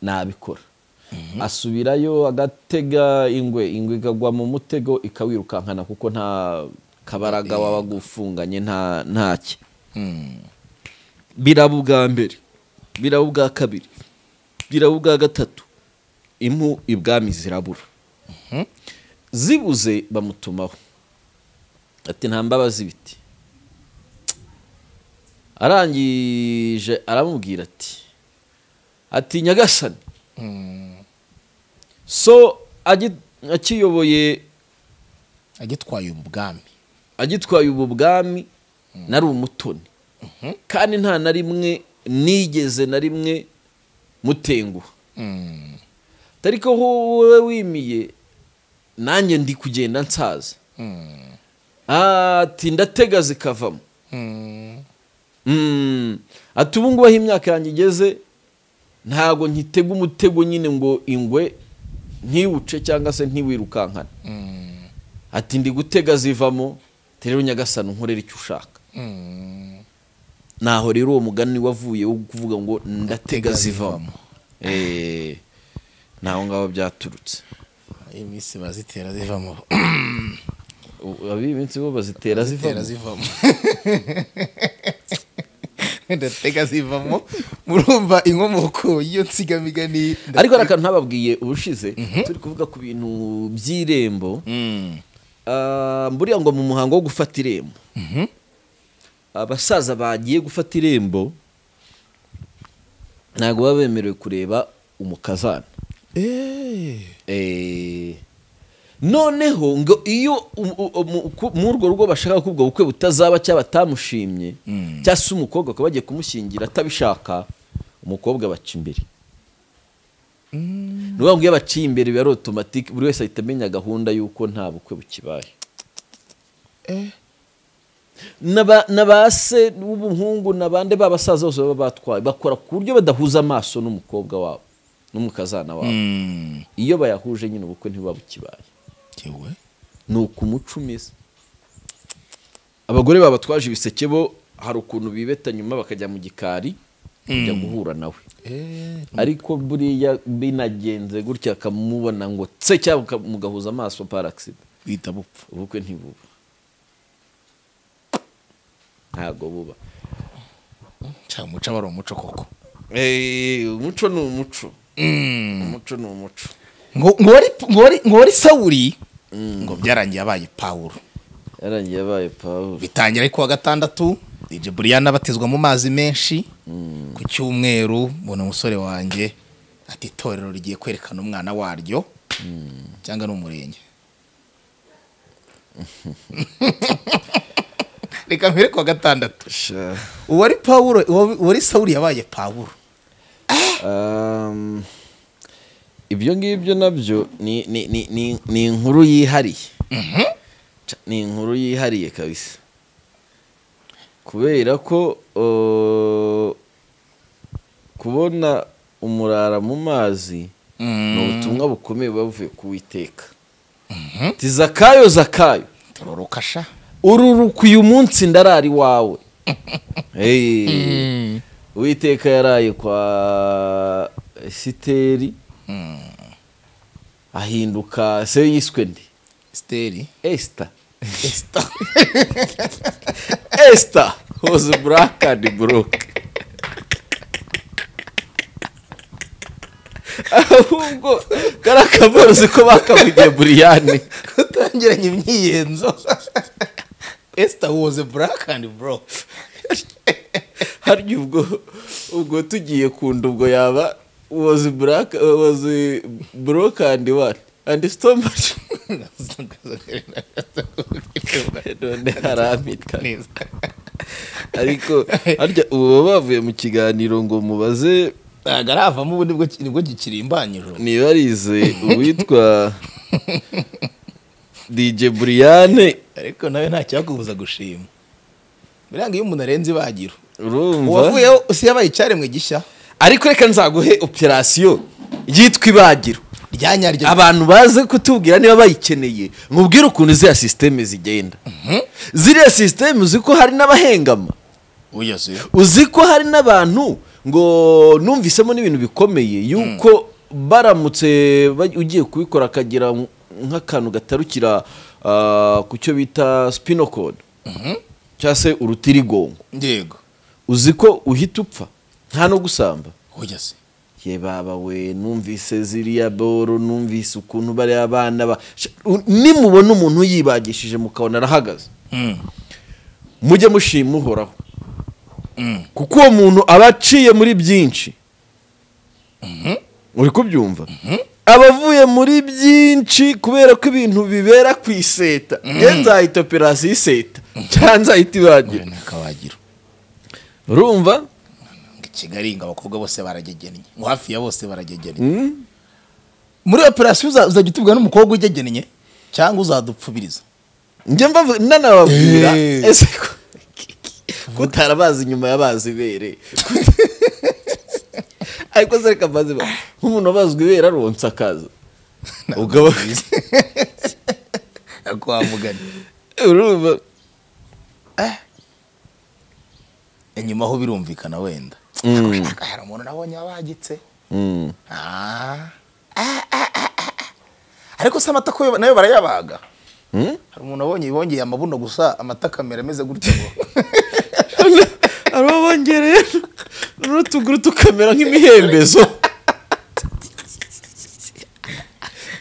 nabikora asubirayo agatega ingwe ingwe ikagwa mu mutego ikawirukankana kuko nta kabaraga waba gufunganye nta ntacye biraba ubwa mbere biraba ubwa kabiri biraba ubwa gatatu impu ibwami zirabura zibuze bamutumaho ati nta mbabazi ibiti arangije aramubwira ati ati nyagasani so agi- akiyoboye agitwaye ubwami agitwaye ubu bwami nari umutoni kandi nta na rimwe nigeze na rimwe mutenguha ariko wowe wimiye nanjye ndi kugenda nsaza ati ndatega zikavamo Mm. ati ubu ngubu aho imyaka yanjye igeze ntago nkitega umutego nyine ngo ingwe ntiwuce cyangwa se ntiwirukankane ati ndi gutega zivamo rero nyagasani unkorera icyo ushaka naho rero uwo mugani wavuye wo kuvuga ngo ndatega zivamo Eh, naho ngaho byaturutse iminsi bazitera zivamo U- ab'iyi minsi bo bazitera zitera zivamo zivamo ndatega zivamo murumva inkomoko y'iyo nsigamigani ariko hari akantu ntababwiye ubushize turi kuvuga ku bintu by'irembo Mm. Ah, mburiya ngo mu muhango wo gufata irembo abasaza bagiye gufata irembo ntabwo baba bemerewe kureba umukazana Eh, noneho ngo iyo um- u- umu- ku- muri urwo rugo bashaka ko ubwo bukwe butazaba cyangwa batamushimye cyangwa se umukobwa akaba bagiye kumushyingira atabishaka umukobwa baca imbere ni ukuvuga ngo iyo baciye imbere biba ari otomatike buri wese ahita amenya gahunda y'uko nta bukwe bukibaye n'aba- n'aba se w'umuhungu n'abande babasaza bose baba batwaye bakora ku buryo badahuza amaso n'umukobwa wabo n'umukazana wabo Mm. iyo bayahuje nyine ubukwe ntibuba bukibaye Yewe. ni uku umuco umeze abagore babatwaje ibiseke bo hari ukuntu bibeta nyuma bakajya mu gikari kujya guhura nawe Eh, ariko buriya binagenze gutya akamubona ngo tse cyangwa uka- mugahuza amaso paragisida bihita bupfa ubukwe ntibuba ntabwo buba cya muco aba ari umuco koko umuco ni umuco umuco ni umuco ngo ngo wari ngo wari- ngo wari sawuri ngo byarangiye abaye pawulo yarangiye abaye pawulo bitangira ari kuwa gatandatu DJ Brian abatizwa mu mazi menshi ku cyumweru mbona umusore wanjye ati itorero rigiye kwerekana umwana waryo cyangwa ni umurenge reka mbere kuwa gatandatu uwari pawulo uwa- uwari sawuri yabaye pawulo Um, ibyo ngibyo nabyo ni, ni, ni, ni, ni inkuru yihariye Ca- ni inkuru yihariye kabisa kubera ko uh, kubona umurara mu mazi ni ubutumwa bukomeye buba buvuye ku witeka ti zakayo zakayo tororoka sha ururuka uyu munsi ndarara iwawe Hey. uwiteka yaraye kwa esiteri ahinduka se yiswe ndi steri esita esita hoze buraka ni buroke ahubwo kari akaborozi ko bakavugiye buriyani utangiranye imyiyenzo Esther was a black and bro harya ubwo ubwo tugiye kunda ubwo yaba wozi buraka wozi burokandi wani andi sitomaci none haramika neza ariko harya ubu baba bavuye mu kiganiro ngo mubaze ntabwo aravamo ubu nibwo nibwo gikirimbanyije niba arize uwitwa dj buriyane ariko nawe nta cyakubuza gushima buriya ngo iyo umuntu arenze ibagiro urumva uwavuyeho usi yabaye icyaremwe gishya ariko reka nzaguhe operasiyo yitwa ibagiro ryanyaryo abantu baze kutubwira niba bayikeneye mubwire ukuntu ziriya sisiteme zigenda ziriya sisiteme uzi ko hari n'abahengama uyose uzi ko hari n'abantu ngo numvisemo n'ibintu bikomeye yuko baramutse ba- ugiye kubikora akagira nk'akantu gatarukira ah, ku cyo bita spinocode cyangwa se urutirigongo yego uzi ko uhita upfa nta no gusamba uyose ye baba we numvise ziriya boro numvise ukuntu bariya abana ba Sha- u- nimubona umuntu yibagishije mukabona arahagaze mujye mushima uhoraho kuko uwo muntu aba aciye muri byinshi uri kubyumva aba avuye muri byinshi kubera ko ibintu bibera ku iseta ye nzahita operasiyo iseta cyangwa nzahita ibagira nakabagiro urumva i kigali ngo abakobwa bose baragegennye ngo hafi ya bose baragegennye muri operasiyo uza- uzajya utubwira n'umukobwa ugegennye cyangwa uzadupfubiriza njye mbavu nanababwira Eh. ese ko kutara abazi nyuma y'abazi ibere ariko se reka mbaze ba- nk'umuntu abazwa ibere aronsa akaza ugaba nakwamugana urumva inyuma aho birumvikana wenda hari umuntu nabonye wabagitse Ah. Ah, ah, ah, ah, ah. ariko se amata ko nayo barayabaga hari umuntu abonye bongeye amabuno gusa amata kamera ameze gutya ngo araba bongereye n'utuguru tukamera nk'imihembezo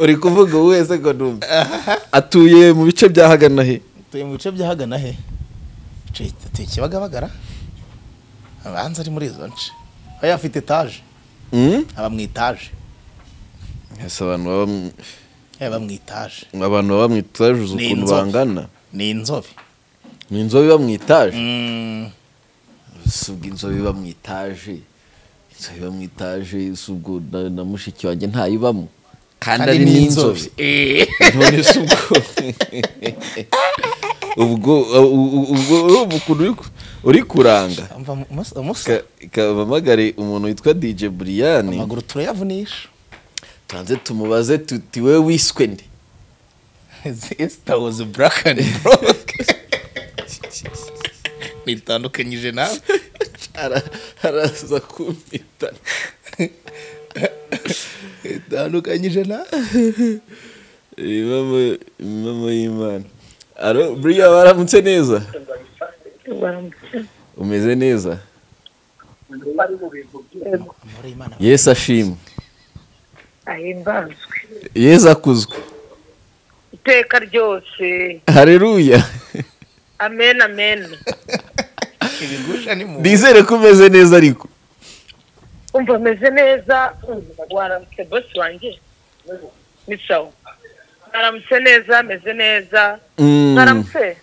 uri kuvuga wowe se ko numva atuye mu bice bya hagana he tuye mu bice byahagana he tuye kibagabagara abanza ari muri izo nce aba afite etaje aba mu etaje ese abantu baba mu- aba mu etaje abantu baba mu itaje uzi Ni ukuntu inzobe. bangana ni inzobe ni inzobe iba mu itaje Mm. si ubwo inzobe iba mu itaje inzobe iba mu itaje si ubwo na, na mushiki wanjye ntayibamo kandi ari n'inzobe none si ubwo ubwo ubwo- ubwo- ukuntu uri ku- uri kuranga amaguru Ka- kabamagare umuntu witwa dj buriyani turayavunisha turanze tumubaze tuti we wiswe nde esita wazi buraka ni boroke nitandukanyije nawe Ara- araza kumpita nitandukanyije nawe Imamo- imamo y'imana aro buriya baramutse neza umeze neza amahoro y'imana yesu ashimwe ahimbazwe yesu akuzwe iteka ryose hareruya amen amen ibigusha ni mu nizere ko umeze neza ariko umva ameze neza waramutse bosi wanjye ni sawa mwaramutse neza ameze neza Mm. mwaramutse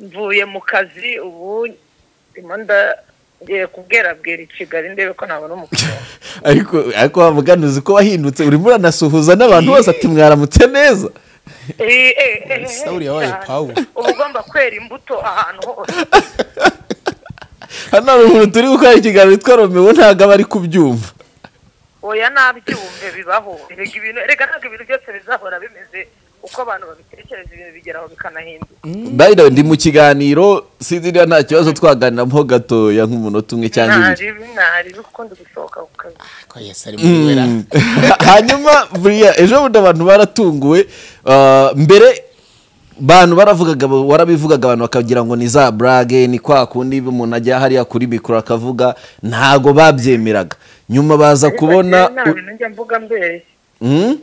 mvuye mu kazi ubu ndimo ndagiye kubwerabwera i kigali ndebe ko nabona umukobwa ariko ariko wamugana uzi ko wahindutse urimo uranasuhuza n'abantu bose ati mwaramutse neza Eh, eh, eh, Sawuli yabaye cyane. Pawulo. uba ugomba kwera imbuto ahantu hose hano hari umuntu turi gukora ikiganiro witwa romeo ntabwo aba ari kubyumva oya nabyumve bibaho erega ibintu erega ntabwo ibintu byose bizahora bimeze uko abantu babitekereza ibintu bigeraho bikanahinduka by the way, ndi mu kiganiro sinzi niba nta kibazo twaganiramo gatoya nk'umunota umwe cyangwa ibiri ntaribi ntaribi ukunda gusohoka ku kazi ko yesi ari muri wera Mm. hanyuma buriya ejo bundi abantu baratunguwe ah, mbere bantu baravugaga warabivugaga abantu bakagira ngo ni za burage ni kwa kundi umuntu ajya hariya kuri mikoro akavuga ntago babyemeraga nyuma baza kubona nta u- bintu njya mvuga mbere Mm?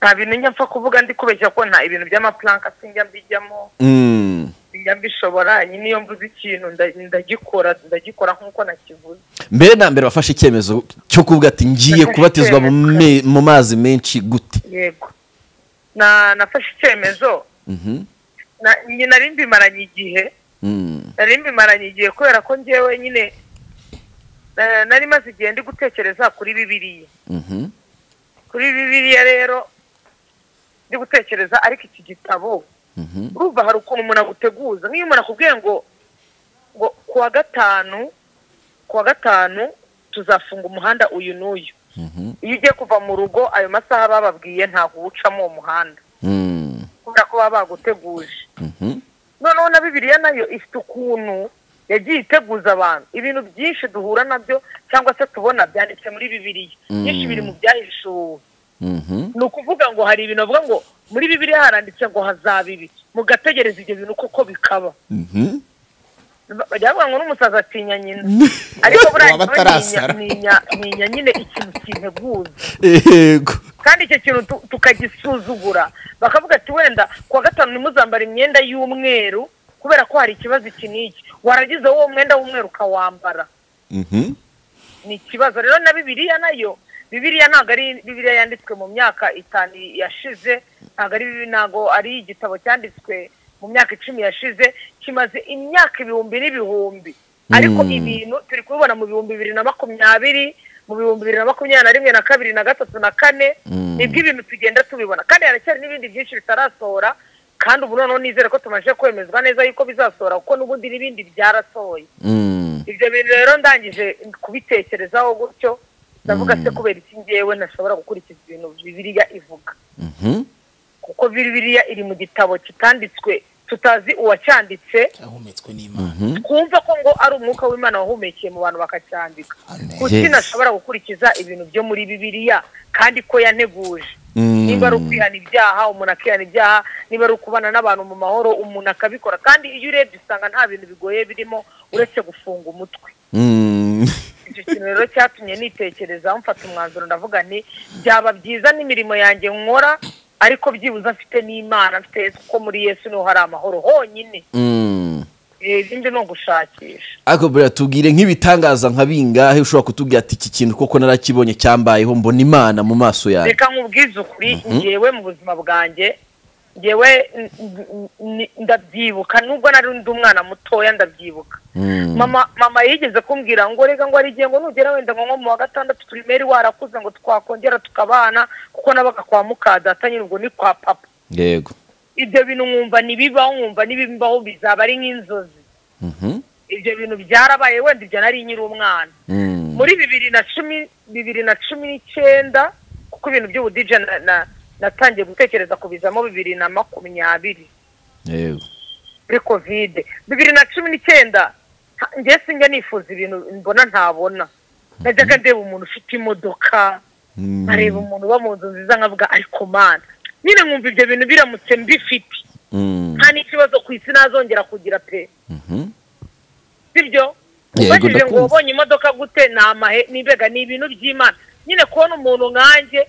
nta bintu njya mfa kuvuga ndi kubeshya ko nta ibintu by'amapulanka sinjya mbijyamo Mm. sinjya mbishobora nyine iyo mvuze ikintu nda- ndagikora ndagikora nk'uko nakivuze mbere na mbere wafashe icyemezo cyo kuvuga ati ngiye kubatizwa mu me- mu mazi menshi gute yego na nafashe icyemezo Mhm. Na- njye nari mbimaranye igihe Mm. nari mbimaranye igihe kubera ko njyewe nyine eh, nari maze igihe ndi gutekereza kuri bibiriya Mhm. kuri bibiriya rero ndi gutekereza ariko iki gitabo Mhm. urumva hari ukuntu umuntu aguteguza nk'iyo umuntu akubwiye ngo ngo ku wa gatanu ku wa gatanu tuzafunga umuhanda uyu n'uyu iyo ugiye kuva mu rugo ayo masaha bababwiye ntabwo uwucamo uwo muhanda Mm. kubera ko baba baguteguje Mhm. noneho na bibiliya nayo ifite ukuntu yagiye iteguza abantu ibintu byinshi duhura nabyo cyangwa se tubona byanditse muri bibiliya byinshi biri mu byahishuwe Mhm. ni ukuvuga ngo hari ibintu bavuga ngo muri bibiliya haranditse ngo hazaba ibi mugategereza ibyo bintu koko bikaba Mhm. Ba- bajya bavuga ngo n'umusaza atinya nyina ariko buriya Waba njyewe atarasara. ninya- ninya ninya nyine ikintu kinteguza Yego. kandi icyo kintu tu- tukagisuzugura bakavuga ati wenda kuwa gatanu ntimuzambara imyenda y'umweru kubera ko hari ikibazo iki n'iki waragize wowe mwenda w'umweru ukawambara Mhm. ni ikibazo rero na bibiliya nayo bibiliya ntabwo ari bibiliya yanditswe mu myaka itanu yashize ntabwo ari ntabwo ari igitabo cyanditswe mu myaka icumi yashize kimaze imyaka ibihumbi n'ibihumbi ariko ibintu turi kubibona mu bihumbi bibiri na makumyabiri mu bihumbi bibiri na makumyabiri na rimwe na kabiri na gatatu na kane nibwo ibintu tugenda tubibona kandi haracyari n'ibindi byinshi bitarasohora kandi ubu noneho nizere ko tumaze kwemezwa neza yuko bizasohora kuko n'ubundi n'ibindi byarasohoye Mm. ibyo bintu rero ndangije kubitekerezaho gutyo ndavuga se kubera iki ngewe ntashobora gukurikiza ibintu bibiliya ivuga Mhm. kuko bibiliya iri mu gitabo kitanditswe tutazi uwacyanditse ahumetswe n'imana twumva ko ngo ari umwuka w'imana wahumekeye mu bantu bakacyandika Amen. kuki Yes. ntashobora gukurikiza ibintu byo muri bibiliya kandi ko yanteguje Mm. nimba ari ukwihana ibyaha umuntu akihana ibyaha niba ari ukubana n'abantu mu mahoro umuntu akabikora kandi iyo urebye usanga nta bintu bigoye birimo uretse gufunga umutwe Mm. icyo kintu rero cyatumye nitekerezaho mfata umwanzuro ndavuga nti byaba byiza n'imirimo yanjye nkora ariko byibuze mfite n'imana mfite yesu kuko muri yesu niho hari amahoro honyine Mm. Eh, ibindi ni ugushakisha ariko buriya tubwire nk'ibitangaza nka bingahe ushobora kutubwira ati iki kintu koko narakibonye cyambayeho mbona imana mu maso yawe reka nkubwize ukuri ngewe mu buzima bwanjye ngewe n- n- n- ndabyibuka nubwo nari ndi umwana mutoya ndabyibuka mama mama yigeze kumbwira ngo reka ngo arigiye ngo nugera wenda ngo nko mu wa gatandatu pirimeri warakuze ngo twakongera tukabana kuko nabaga kwa mukadata nyine ubwo ni kwa papa yego ibyo bintu nkumva ntibibaho nkumva n'ibibaho bizaba ari nk'inzozi ibyo bintu byarabaye wenda ibyo nari nyiri umwana muri bibiri na cumi bibiri na cumi n'icyenda kuko ibintu by'ubudije na- na- natangiye gutekereza kubizamo bibiri na makumyabiri yego kuri kovide bibiri na cumi n'icyenda ha- njye sinjya nifuza ibintu mbona ntabona najyaga ndeba umuntu ufite imodoka nkareba umuntu uba mu nzu nziza nkavuga ariko mana nyine nkumva ibyo bintu biramutse mbifite Mm. nta n'ikibazo ku isi nazongera kugira pe Mhm. sibyo Yego, ubajije ngo ndakumva. wabonye imodoka gute ni amahe nibega ni ibintu by'imana nyine kubona umuntu nkanjye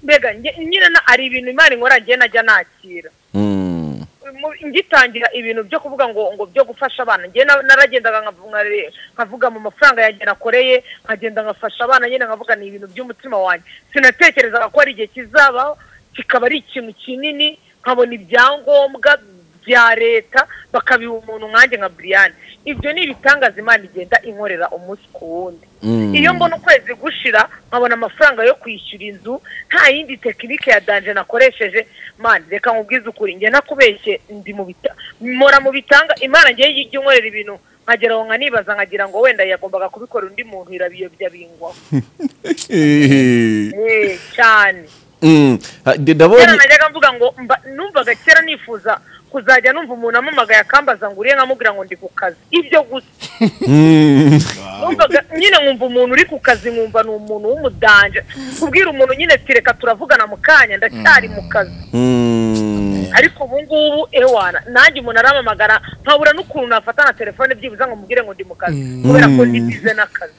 mbega nge- nyine na- ari ibintu imana inkora njye najya nakira Mm. mu- ngitangira ibintu byo kuvuga ngo ngo byo gufasha abana njye na- naragendaga nkavu- nkare- nkavuga mu mafaranga yanjye nakoreye nkagenda ngafasha abana nyine nkavuga ni ibintu by'umutima wanjye sinatekerezaga ko hari igihe kizabaho kikaba ari ikintu kinini nkabona ibyangombwa bya leta bakabiha umuntu nkanjye nka buriyani ibyo ni ibitangaza imana igenda inkorera umunsi ku wundi Mm. iyo mbona ukwezi gushira nkabona amafaranga yo kwishyura inzu nta yindi tekinike ya danje nakoresheje mani reka nkubwize ukuri njye nakubeshye ndi mu bita mpora mu bitanga imana ngewe ijya inkorera ibintu nkagera aho nkanibaza nkagira ngo wenda yagombaga kubikora undi muntu irabiyobya bingwaho Eh, cyane Mm. Ha, kera ndi- ndabonye najyaga mvuga ngo mba- numvaga kera nifuza kuzajya numva umuntu amamagaye akambaza ngo uriye nkamubwira ngo ndi ku kazi ibyo gusa Mm. numvaga nyine nkumva umuntu uri ku kazi nkumva ni umuntu w'umudanje kubwira umuntu nyine ati reka turavugana mu kanya ndacyari mu kazi Mm. ariko ubu ngubu ewana nanjye umuntu arampamagara nkabura n'ukuntu nafata na telefone byibuze ngo mubwire ngo ndi mu kazi kubera ko ndi bize n'akazi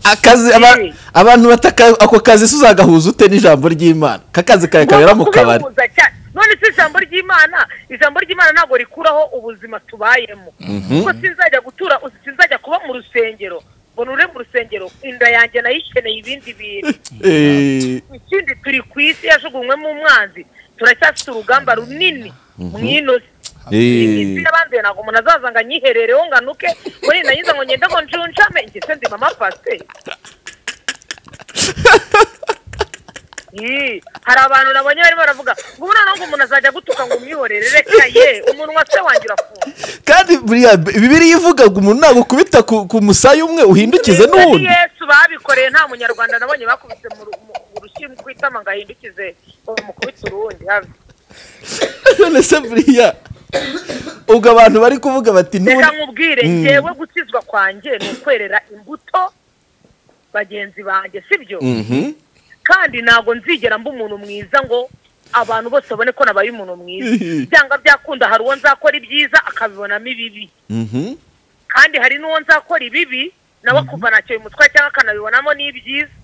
akazi aba- Eh. abantu bataka ako kazi se uzagahuza ute n'ijambo ry'imana kakazi kawe kabera mu kabari Kubihuza cyane none si ijambo ry'imana ijambo ry'imana ntabwo rikuraho ubuzima tubayemo kuko sinzajya gutura sinzajya kuba mu rusengero ngo nure mu rusengero inda yanjye nayikeneye ibindi bintu Eh, ikindi turi ku isi yajugunywemo umwanzi turacyafite urugamba runini mu ino si eh. isi yabanduye ntabwo umuntu azaza ngo anyiherereho ngo anuke muri nayiza ngo ngende ngo njunjame njye se ndi mama pase Ih, hari abantu nabonye barimo baravuga ngo ubu noneho ngo umuntu azajya gutuka ngo umwihorere reka ye umunwa se wanjye urafunze kandi buriya bibiri ivuga ngo umuntu nagukubita ku ku musaya umwe uhindukize Ni n'uwundi yesu babikoreye nta munyarwanda nabonye bakubise mu ru- mu- mu rushyimbo ku itama ngo ahindukize ngo bamukubite urundi habe. none se buriya ubwo abantu bari kuvuga bati reka n'ubundi nkubwire ngewe gukizwa kwanjye ni ukwerera imbuto bagenzi banjye sibyo kandi ntabwo nzigera mba umuntu mwiza ngo abantu bose babone ko nabaye umuntu mwiza byanga byakunda hari uwo nzakora ibyiza akabibonamo ibibi Mhm. kandi hari n'uwo nzakora ibibi nawe akumva ntacyo bimutwaye cyangwa akanabibonamo n'ibyiza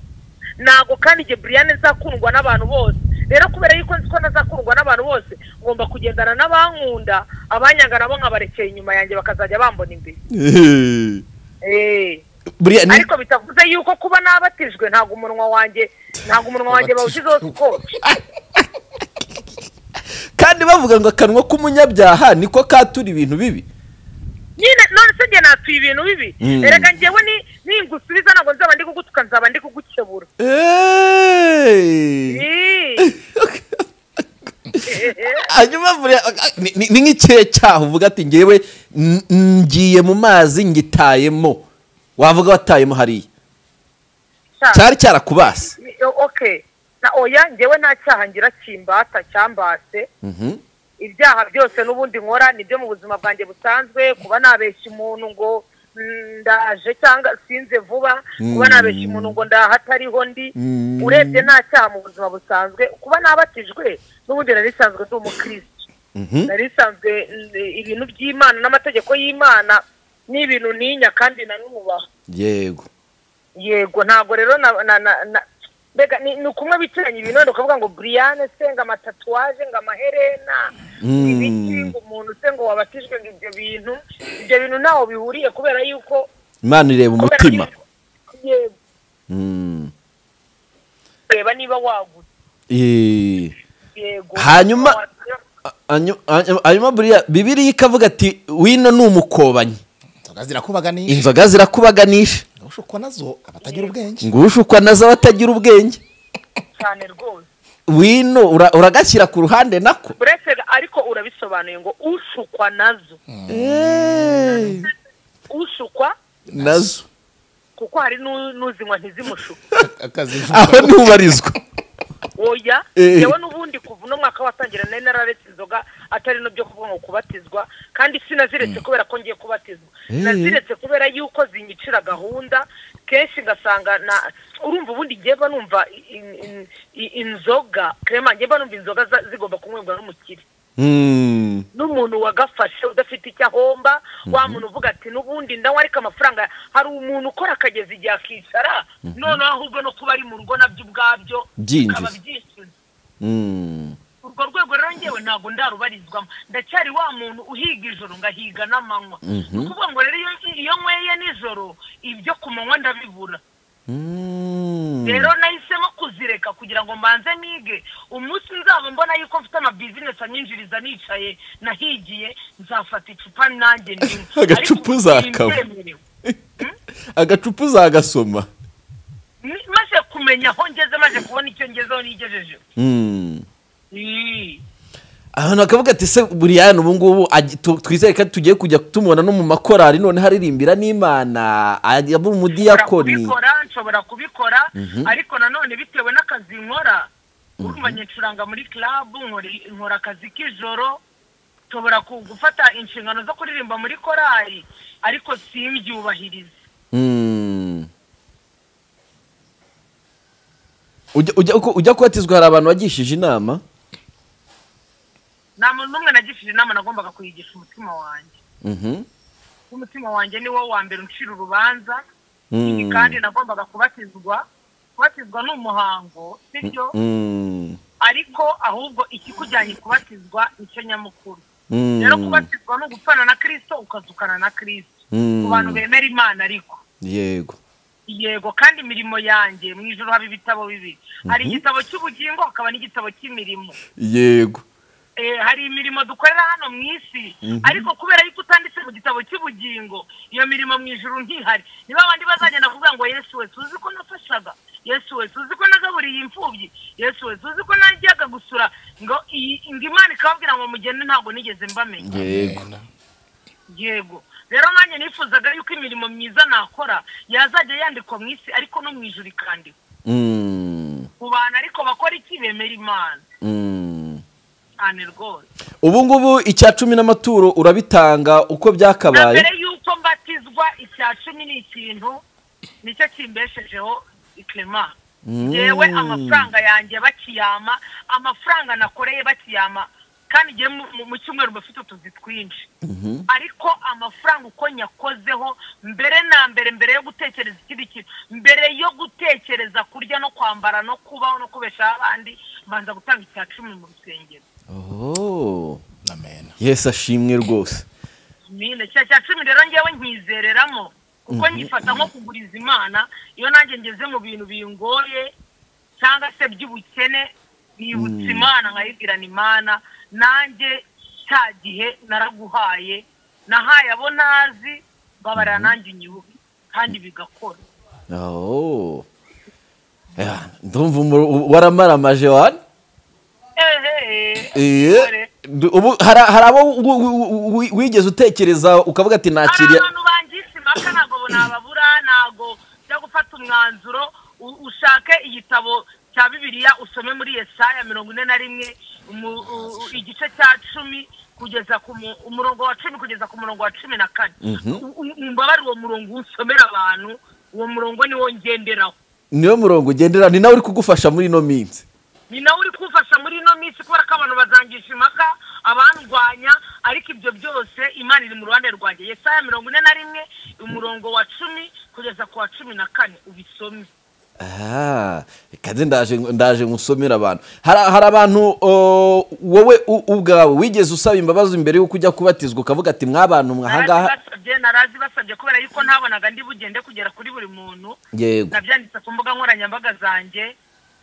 ntabwo kandi igihe buriyane nzakundwa n'abantu bose rero kubera yuko nzi ko nazakundwa n'abantu bose ngomba kugendana n'abankunda abanyanga nabo nkabarekera inyuma yanjye bakazajya bambona imbere Eh, Eh. buriya ni- ariko bitavuze yuko kuba nabatijwe ntabwo umunwa wanjye ntabwo umunwa wanjye bawushyizeho sikope kandi bavuga ngo akanwa k'umunyabyaha niko katura ibintu bibi nyine none se njye natuye ibintu bibi erega njyewe ni- ningusubiza ntabwo nzaba ndi kugutuka nzaba ndi kugukebura Eh. Eh. hanyuma buriya ni- ni ni nk'ikihe cyaha uvuga ati ngewe n- ngiye mu mazi ngitayemo wavuga watayemo hariya Sha, cyari cyarakubase ni- o- okay na oya njyewe nta cyaha ngira kimbata cyambase Mhm. ibyaha byose n'ubundi nkora ni byo mu buzima bwanjye busanzwe kuba nabeshya umuntu ngo mm, ndaje cyangwa sinze vuba kuba nabeshya umuntu ngo ndahatariho ndi urebye nta cyaha mu buzima busanzwe kuba nabatijwe n'ubundi nari nsanzwe ndi umukirisitu nari nsanzwe mm, ibintu by'imana n'amategeko y'imana ni ibintu ntinya kandi nanubaha yego yego ntabwo rero na na na na- mbega ni ni kumwe bicaranye ibintu wenda ukavuga ngo buriyane se ngo amatatuwaje ngo amaherena ibiki ngo umuntu se ngo wabatijwe ngo ibyo bintu ibyo bintu ntaho bihuriye kubera yuko imana ireba kubera umutima yuko- yego Mm. reba niba wagutse Eh. yego Hanyuma- Hanyu- hanyu- hanyuma buriya bibiriya ikavuga ati wino ni umukobanyi inzoga zirakubaganisha inzoga zirakubaganisha ushukwa nazo abatagira ubwenge ngo ushukwa nazo abatagira ubwenge cyane rwose wino ura- uragashyira ku ruhande nako uretse ariko urabisobanuye ngo ushukwa nazo Eh, ushukwa nazo kuko hari nu- n'uzinywa ntizimushuke akazi aho ntubarizwa oya Eh. yewe n'ubundi kuva uno mwaka watangira nari nararetse inzoga atari no byo kuvuga ngo kubatizwa kandi sinaziretse kubera ko ngiye kubatizwa naziretse kubera yuko zinyicira gahunda kenshi ngasanga na urumva ubundi ngiye mba numva in- in- in- inzoga krema ngiye mba numva inzoga za- zigomba kunywebwa n'umukire Mm, n'umuntu wagafashe udafite icyo ahomba wa muntu uvuga ati n'ubundi ndanywa ariko amafaranga hari umuntu ukora akageza igihe akicara noneho ahubwo no kuba ari mu rugo nabyo ubwabyo Byinjiza. bikaba byinjiza mm. urwo rwego rero ngewe ntabwo ndarubarizwamo ndacyari wa muntu uhiga ijoro ngahiga n'amanywa ni ukuvuga ngo rero iyo- iyo nyweye nijoro ibyo ku manywa ndabibura rero nahisemo kuzireka kugira ngo mbanze nige umunsi nzaba mbona yuko mfite amabizinesi anyinjiriza nicaye nahigiye nzafata icupa nanjye niwe Agacupa uzakaba. agacupa uzagasoma maze kumenya aho ngeze maze kubona icyo ngezeho nigejejeho Mm. Ii. ahantu akavuga ati se buriyani ubu ngubu agi- tu- twizere ko tugiye kujya tumubona no mu makorari none haririmbira n'imana ajya mu mudiyakoni kubikora nshobora kubikora ariko nanone bitewe n'akazi nkora urumva nyicuranga muri club nkora- nkora akazi k'ijoro nshobora ku- gufata inshingano zo kuririmba muri korali ariko simbyubahirize Mm. Ujya- ujya ku- ujya kubatizwa hari abantu bagishije inama nta muntu n'umwe nagishije inama nagombaga kuyigisha umutima wanjye Mhm. umutima wanjye ni wo wa mbere uncira urubanza Mm. Ibi kandi nagombaga kubatizwa kubatizwa ni umuhango sibyo Mm. ariko ahubwo ikikujyanye kubatizwa nicyo nyamukuru Mm. rero kubatizwa ni ugupfana na kirisito ukazukana na kirisito Mm. ku bantu bemera imana ariko yego yego kandi imirimo yanjye mu ijoro haba ibitabo bibiri hari igitabo cy'ubugingo hakaba n'igitabo cy'imirimo yego Eh, hari imirimo dukorera hano mu isi ariko kubera yuko utanditse mu gitabo cy'ubugingo iyo mirimo mu ijuru ntihari niba abandi bazagenda kuvuga ngo yesu we tuzi ko nafashaga yesu we tuzi ko nagaburiye imfubyi yesu we tuzi ko najyaga gusura ngo iyi- ngo imana ikababwira ngo mugende ntabwo nigeze mbamenya yego yego rero nanjye nifuzaga yuko imirimo myiza nakora yazajya yandikwa mu isi ariko no mu ijuru ikandikwa Mm. ku bantu ariko bakora iki bemera imana Mm. cyane rwose ubu ngubu icya cumi n'amaturo urabitanga uko na byakabaye mbere y'uko mbatizwa icya cumi ni ikintu nicyo kimbeshejeho ikirema yewe amafaranga yanjye bakiyama amafaranga nakoreye bakiyama kandi ngewe mu- mu- mu cyumweru mba mfite utuzi twinshi ariko amafaranga uko nyakozeho mbere na mbere mbere yo gutekereza ikindi kintu mbere yo gutekereza kurya no kwambara no kubaho no kubeshaho abandi mbanza gutanga icya cumi mu rusengero Oh. amen yesu ashimwe rwose mine cya cya cumi rero ngewe nkizereramo kuko nyifata nko kuguriza imana iyo nanjye ngeze mu bintu bingoye cyangwa se by'ubukene nibutsa imana nkayibwirana imana nanjye cya gihe naraguhaye nahaye abo nazi babarira nanjye unyibuke kandi bigakora Oh. Ya, ndumva umur- waramaramaje wani ehehe Iye. Du- ubu hari hari abo wi- wi- wi- wigeze utekereza ukavuga ati hari nakiriye abantu bangise impaka ntabwo nababura ntabwo ujya gufata umwanzuro u- ushake igitabo cya bibiliya usome muri yesaya mirongo ine na rimwe umu- u- u- igice cya cumi kugeza ku mu- umurongo wa cumi kugeza ku murongo wa cumi na kane U- u- umbabare uwo murongo usomera abantu uwo murongo niwo ngenderaho niyo murongo ugendera ni nawe uri kugufasha muri ino minsi ni nawe uri kumfasha muri ino minsi kubera ko abantu bazangisha impaka abandwanya ariko ibyo byose imana iri mu ruhande rwanjye yesaya mirongo ine na rimwe umurongo wa cumi kugeza ku wa cumi na kane ubisome Ah, kandi ndaje ndaje ngusomera abantu hari hari abantu oh, wowe u- ubwawe wigeze usaba imbabazi mbere y'uko ujya kubatizwa ukavuga ati mwabantu mwahangaha narazibasabye narazibasabye kubera yuko ntabonaga ndi bugende kugera kuri buri muntu yego nabyanditse ku mbuga nkoranyambaga zanjye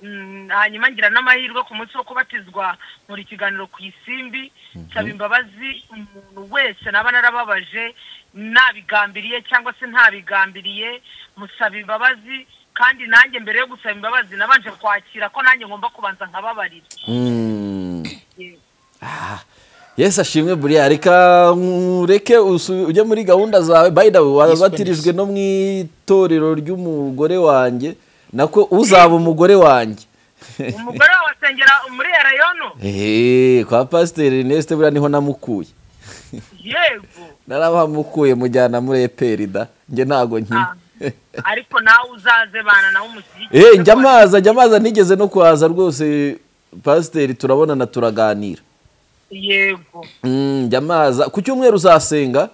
mm, hanyuma ngira n'amahirwe ku munsi wo kubatizwa nkora ikiganiro ku isimbi nsaba imbabazi umuntu wese naba narababaje nabigambiriye cyangwa se ntabigambiriye musaba imbabazi kandi nanjye mbere yo gusaba imbabazi nabanje kwakira ko nanjye ngomba kubanza nkababarira yesi ashimwe buriya reka ureke usu- ujye muri gahunda zawe bayidawe wabatirijwe no mu itorero ry'umugore wanjye nako uzaba umugore wanjye umugore wawe asengera muri erayono eee kwa pasiteri inesite buriya niho namukuye yego narabamukuye mujyana muri eperida njye ntago nkina Ah, ariko nawe uzaze bana nawe umushyigikire eee njya amaza njya amaza nigeze no kuhaza rwose pasiteri turabonana turaganira yego Mm, njya amaza ku cyumweru uzasenga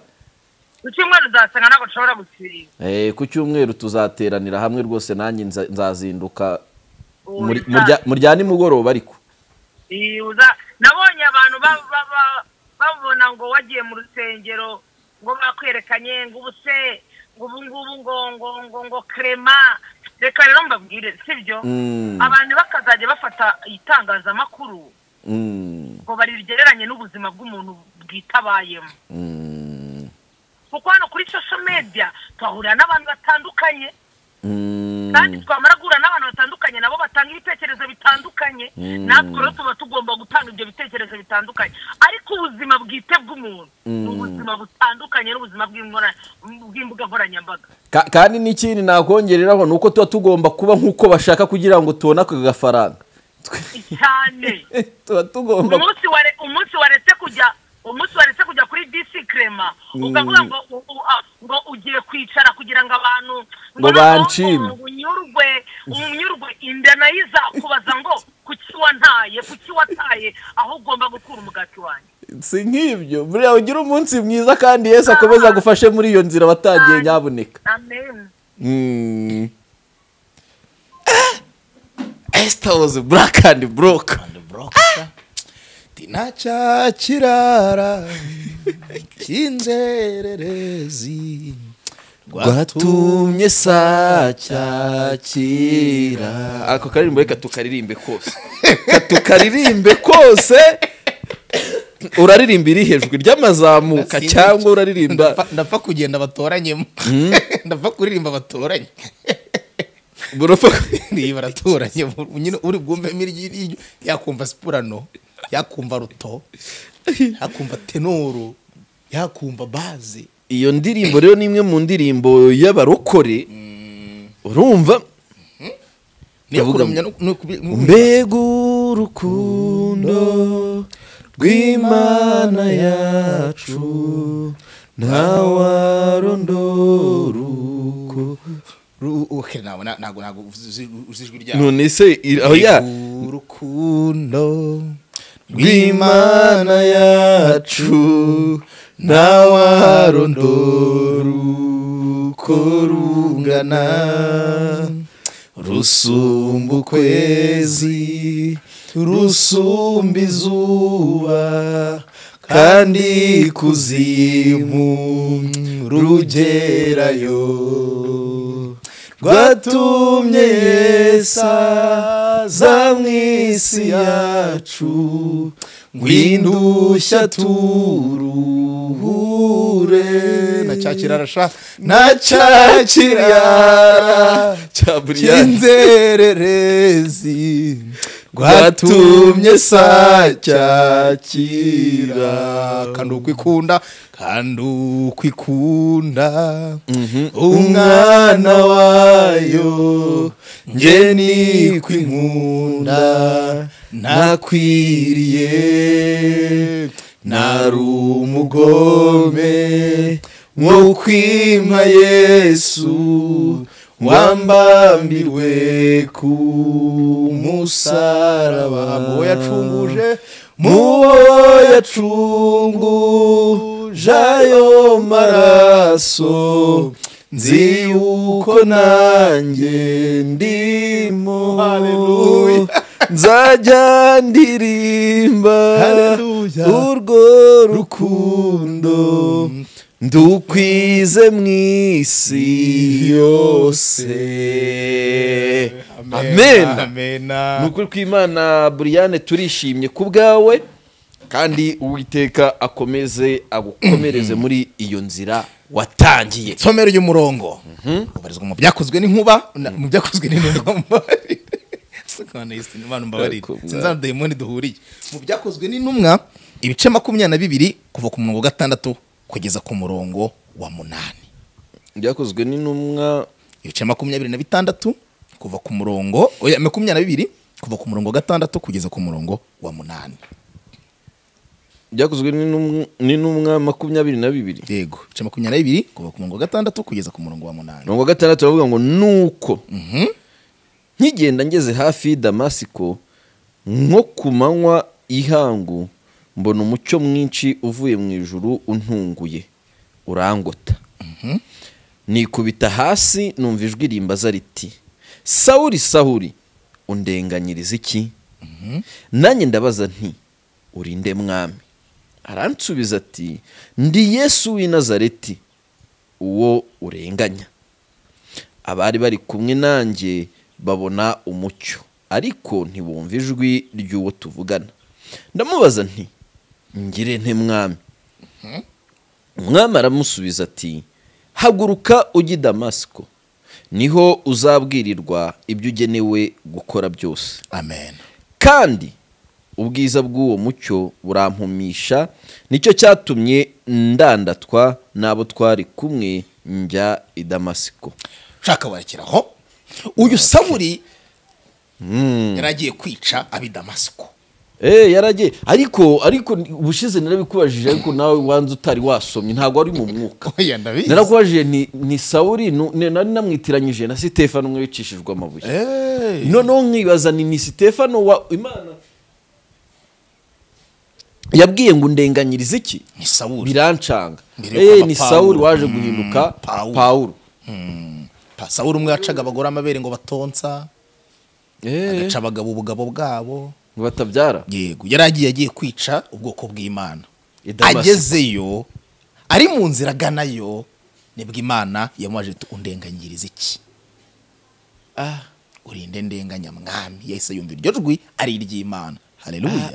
ku cyumweru uzasanga ntabwo nshobora gusiba Eh, ku cyumweru tuzateranira hamwe rwose nanjye nza- nzazinduka muri- murya- murya nimugoroba ariko Yuza nabonye abantu ba- ba- ba- babona ngo wagiye mu rusengero ngo bakwerekanye ngo ubuse ngo ubu ngubu ngo ngo ngo ngo kerema reka rero mbabwire sibyo Mm. abantu bakazajya bafata itangazamakuru Mm, ngo barigereranye n'ubuzima bw'umuntu bwitabayemo mm, kuko hano kuri social media twahurira n'abantu batandukanye mm, kandi twamara guhura n'abantu batandukanye nabo batanga ibitekerezo bitandukanye natwe rero tuba tugomba gutanga ibyo bitekerezo bitandukanye ariko ubuzima bwite bw'umuntu ni ubuzima butandukanye n'ubuzima bw'imora- bw'imbuga nkoranyambaga Ka- kandi n'ikindi nakongereraho ni uko tuba tugomba kuba nk'uko bashaka kugira ngo tubone ako gafaranga Twe- cyane tuba tugomba umunsi ware- umunsi waretse kujya umunsi waretse kujya kuri disi krema ukavuga ngo u- u- a- ngo ugiye kwicara kugira ngo abantu Ngo noneho banshime. ngo unyurwe unyurwe inda nayo izakubaza ngo kuki wantaye kuki wataye aho ugomba gukura umugati wanjye si nk'ibyo buriya ugira umunsi mwiza kandi yesu akomeza agufashe muri iyo nzira watagiye nyabuneka amen Mm. Esther was black and broke. tinaca kirara cy'inzererezi Watumye saa cyakira. Ako karirimbo reka tukaririmbe kose. Reka tukaririmbe kose. Uraririmba iri hejuru ry'amazamuka cyangwa uraririmba Ndapfa- ndapfa kugenda batoranyemo ndapfa kuririmba batoranye burapfa niba baratoranye bu- nyine uri bwumvemo iryo iryo yakumva sipurano yakumva ruto yakumva tenoro yakumva baze iyo ndirimbo rero ni imwe mu ndirimbo y'abarokore urumva niyo Ndavuga kuramya no- no kubi- no- mbega urukundo rw'imana yacu ntawarondora uko ru- okay, ntabwo na- ntabwo ntabwo uzi- uzi uzi ijwi ryabo none se iri- aho ya urukundo rw'imana yacu ntawarondora uko rungana rusumba ukwezi rusumba izuba kandi kuzimu rugerayo rwatumye yesaza mu isi yacu ngwindushya turuhure na cya kirara sha na cya kirara cya buriyani cy'inzererezi rwatumye sa cyakira kandi ukwikunda kandi ukwikunda umwana wayo nge ni kwinkunda nakwiriye nari umugome nko kwimpa yesu wambambirwe ku musaraba Muwo yacunguje, muwo yacunguje ayo maraso nzi yuko nanjye ndimo Haleluya. nzajya ndirimba Haleluya. urwo rukundo ndukwize mu isi yose amen amen ni ukuri kw'imana buriyane turishimye ku bwawe kandi uwiteka akomeze agukomereze muri iyo nzira watangiye somero ry'umurongo ubarizwa mu byakozwe n'inkuba na- mu byakozwe n'inkuba sinzanadayimoni duhuriye mu byakozwe n'intumwa ibice makumyabiri na bibiri kuva ku murongo wa gatandatu kugeza ku murongo wa munani byakozwe n'intumwa ibice makumyabiri na bitandatu kuva ku murongo oya, makumyabiri na bibiri kuva ku murongo wa gatandatu kugeza ku murongo wa munani byakozwe n'intumwa- n'intumwa makumyabiri na bibiri yego ibice makumyabiri na bibiri kuva ku murongo wa gatandatu kugeza ku murongo wa munani mirongo gatandatu baravuga ngo nuko nkigenda ngeze hafi y'i damasiko nko ku manywa y'ihangu mbona umucyo mwinshi uvuye mu ijuru untunguye urangota nikubita hasi numva ijwi rimbaza riti sawuri sawuri undenganyiriza iki nanjye ndabaza nti urinde mwami aransubiza ati ndi yesu w'i nazareti uwo urenganya abari bari kumwe nanjye babona umucyo ariko ntibumva ijwi ry'uwo tuvugana ndamubaza nti ngire nte mwami umwami aramusubiza ati haguruka ujye i damasiko niho uzabwirirwa ibyo ugenewe gukora byose amen kandi ubwiza bw'uwo mucyo burampumisha nicyo cyatumye ndandatwa n'abo twari kumwe njya i damasiko ushaka warekeraho uyu saburi yari agiye kwica ab'i damasiko Eh yaragiye ariko ariko ubushize narabikubajije ariko nawe wanze utari wasomye ntabwo wari mu mwuka Oya, ndabizi. narakubajije ni, ni sawuri nu- ni- nari namwitiranyije na sitefano umwe wicishijwe amabuye noneho nkibaza ni ni sitefano wa imana yabwiye ngo ndenganyirize iki ni saburi birancanga Mbere yo eh kwaba ni Pawulo. sawuri waje guhinduka Pawulo. pawulo Pa- saburi umwe yacaga abagore amabere ngo batonsa eh agaca abagabo ubugabo bwabo ngo batabyara yego yari agiye agiye kwica ubwoko bw'imana I Damasiko. agezeyo ari mu nzira aganayo nibwo imana yamubaje iti undenganyiriza iki ah urinde ndenganyamwami yahise yumva iryo jwi ari iry'imana hareruya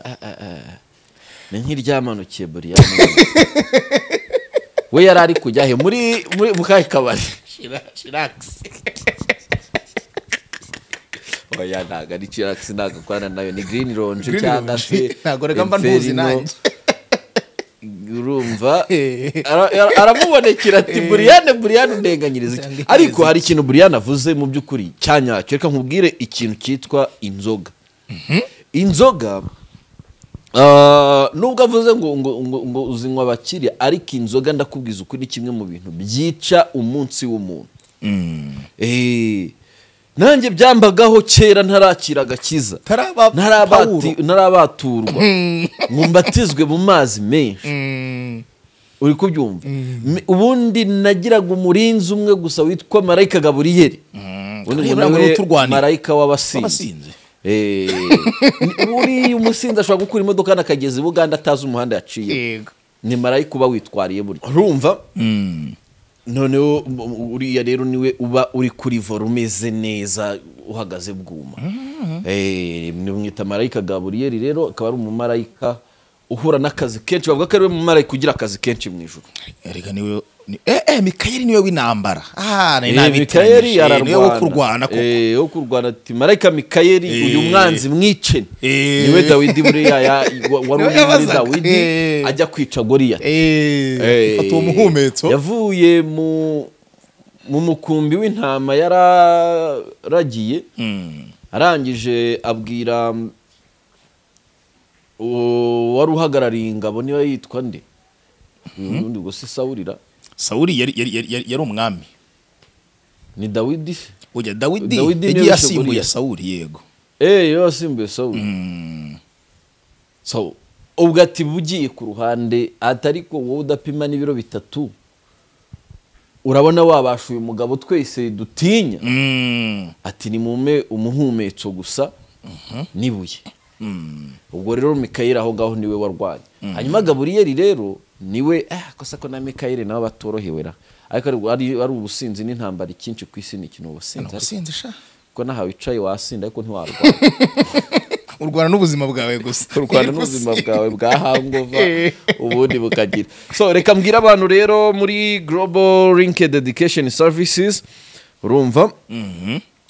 ni nk'iryamanukiye buriya we yari ari kujya he muri muri mu kahe kabari shirakisi oya ntabwo ari chirakisi ntabwo akorana nayo ni girini ronje Green cyangwa Lounge. se Ntabwo reka mba ntuzi Inferno. nanjye. urumva ara- ara- aramubonekera ati buriyane buriyane undenganyiriza iki Cyangwa ariko hari ikintu buriyane avuze mu by'ukuri cyanyacyo reka nkubwire ikintu cyitwa inzoga inzoga ah, nubwo avuze ngo ngo ngo ngo uzinywa abakiriya ariko inzoga ndakubwiza ukuri ni kimwe mu bintu byica umunsi w'umuntu Eh, nanjye byambagaho kera ntarakira agakiza Ntaraba- Ntarabati- ntarabaturwa ngo mbatizwe mu mazi menshi uri kubyumva Me- ubundi nagiraga umurinzi umwe gusa witwa marayika gaburiyeri ubundi ngo Gaburiyeri nawe uturwanira. marayika w'abasinzi W'abasinzi. Eh, ni- uriya umusinzi ashobora gukura imodoka hano akageza i buganda atazi umuhanda yaciye yego ni marayika uba witwariye burya urumva noneho m- m- uriya rero niwe uba uri kuri vora umeze neza uhagaze bwuma Eh, nimwita marayika gaburiyeri rero akaba ari umumarayika uhura n'akazi kenshi bavuga ko ariwe mumarayika ugira akazi kenshi mu ijoro reka niwe ni- eh eh mikayeli niwe w'intambara ah ni Eh, mikayeli nabitiranyije niwe wo ararwana kurwana koko Eh, wo kurwana ati marayika mikayeli Eh. uyu mwanzi mwice Eh. niwe dawidi buriya ya- wa- wari Niwe uri muri yabazaga. dawidi Eh. ajya kwica goriyati eh Eh, fata uwo muhumetso yavuye mu mu mukumbi w'intama yararagiye Mm. arangije abwira mm, uwo wari uhagarariye ingabo niba yitwa nde ubundi ubwo si sawurira sawuli yari yari yari yari- yari umwami ni dawidi se? ujya dawidi Dawidi niwe yagiye wishe asimbuye Goliya. sawuli yego eh yo wasimbuye sawuri so ubwo ati bugiye ku ruhande ati ariko wowe udapima n'ibiro bitatu urabona wabasha uyu mugabo twese dutinya Mm. ati nimume umuhumetso gusa n'ibuye ubwo rero mikayeli aho ngaho niwe warwanya hanyuma gaburiyeri rero niwe ah, kosa ko na mikayeli nabo batorohewe ra ariko ari- ari ari ubusinzi n'intambara icyinshi ku isi ni ikintu ubusinzi Nuko ariko sinzi sha kuko nahawe wicaye wasinda ariko ntiwarwanya urwana n'ubuzima bwawe gusa kurwana n'ubuzima bwawe bwa hangova ubundi bukagira so reka mbwire abantu rero muri global linked education services urumva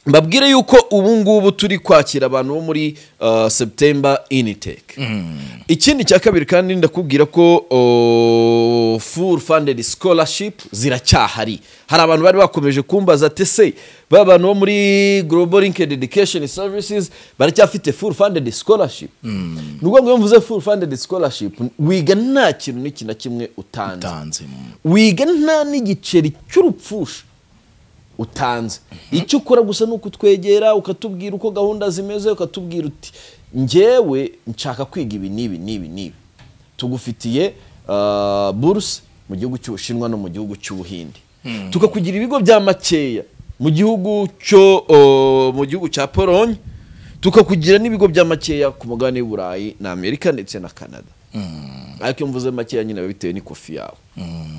mbabwire yuko ubu ngubu turi kwakira abantu bo muri uh, september initec ikindi cya kabiri kandi ndakubwira ko uh, full funded scholarship ziracyahari hari abantu bari bakomeje kumbaza tese ba bantu bo muri global linked education services baracyafite full funded scholarship ni ukuvuga ngo iyo mvuze full funded scholarship wiga nta kintu n'iki na kimwe utanze utanze wiga nta n'igiceri cy'urupfusha utanze icyo ukora gusa ni ukutwegera ukatubwira uko gahunda zimeze ukatubwira uti ngewe nshaka kwiga ibi n'ibi n'ibi n'ibi tugufitiye ah, buruse mu gihugu cy'ubushinwa no mu gihugu cy'ubuhinde tukakugira ibigo bya makeya mu gihugu cyo oh, mu gihugu cya polonye tukakugira n'ibigo bya makeya ku mugabane w'uburayi na amerika ndetse na canada ariko iyo mvuze makeya nyine biba bitewe n'ikofi yawe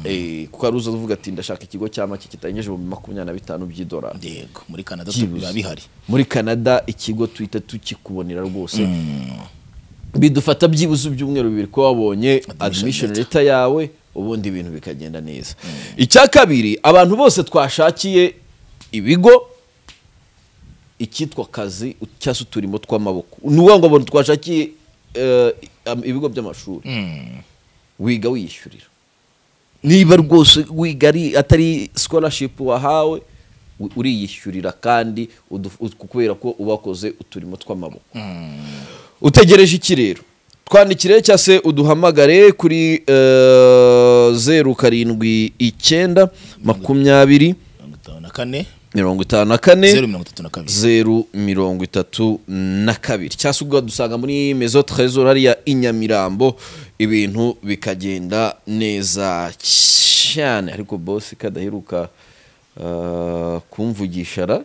Eh, kuko hari uza uvuga ati ndashaka ikigo cya make kitarengeje ibihumbi makumyabiri na bitanu by'idolari yego muri canada Byibuze. biba bihari muri canada ikigo tuhita tukikubonera rwose bidufata byibuze ibyumweru bibiri ko wabonye admission leta yawe ubundi ibintu bikagenda neza icya kabiri abantu bose twashakiye ibigo icyitwa kazi cyangwa se uturimo tw'amaboko ni ukuvuga ngo abantu twashakiye eh, am- ibigo by'amashuri wiga wiyishyurira niba rwose wiga ari atari scholarship wahawe u- uriyishyurira kandi uduf- ut- kubera ko uba wakoze uturimo tw'amaboko utegereje iki rero twandikire cyangwa se uduhamagare kuri eh, zeru karindwi icyenda makumyabiri mirongo itanu na kane mirongo itanu na kane zeru mirongo itatu na kabiri zeru mirongo itatu na kabiri cyangwa se ukadusanga muri mezo trezor hariya i nyamirambo ibintu bikagenda neza cyane ariko bosi kadaheruka ah, kumvugisha ra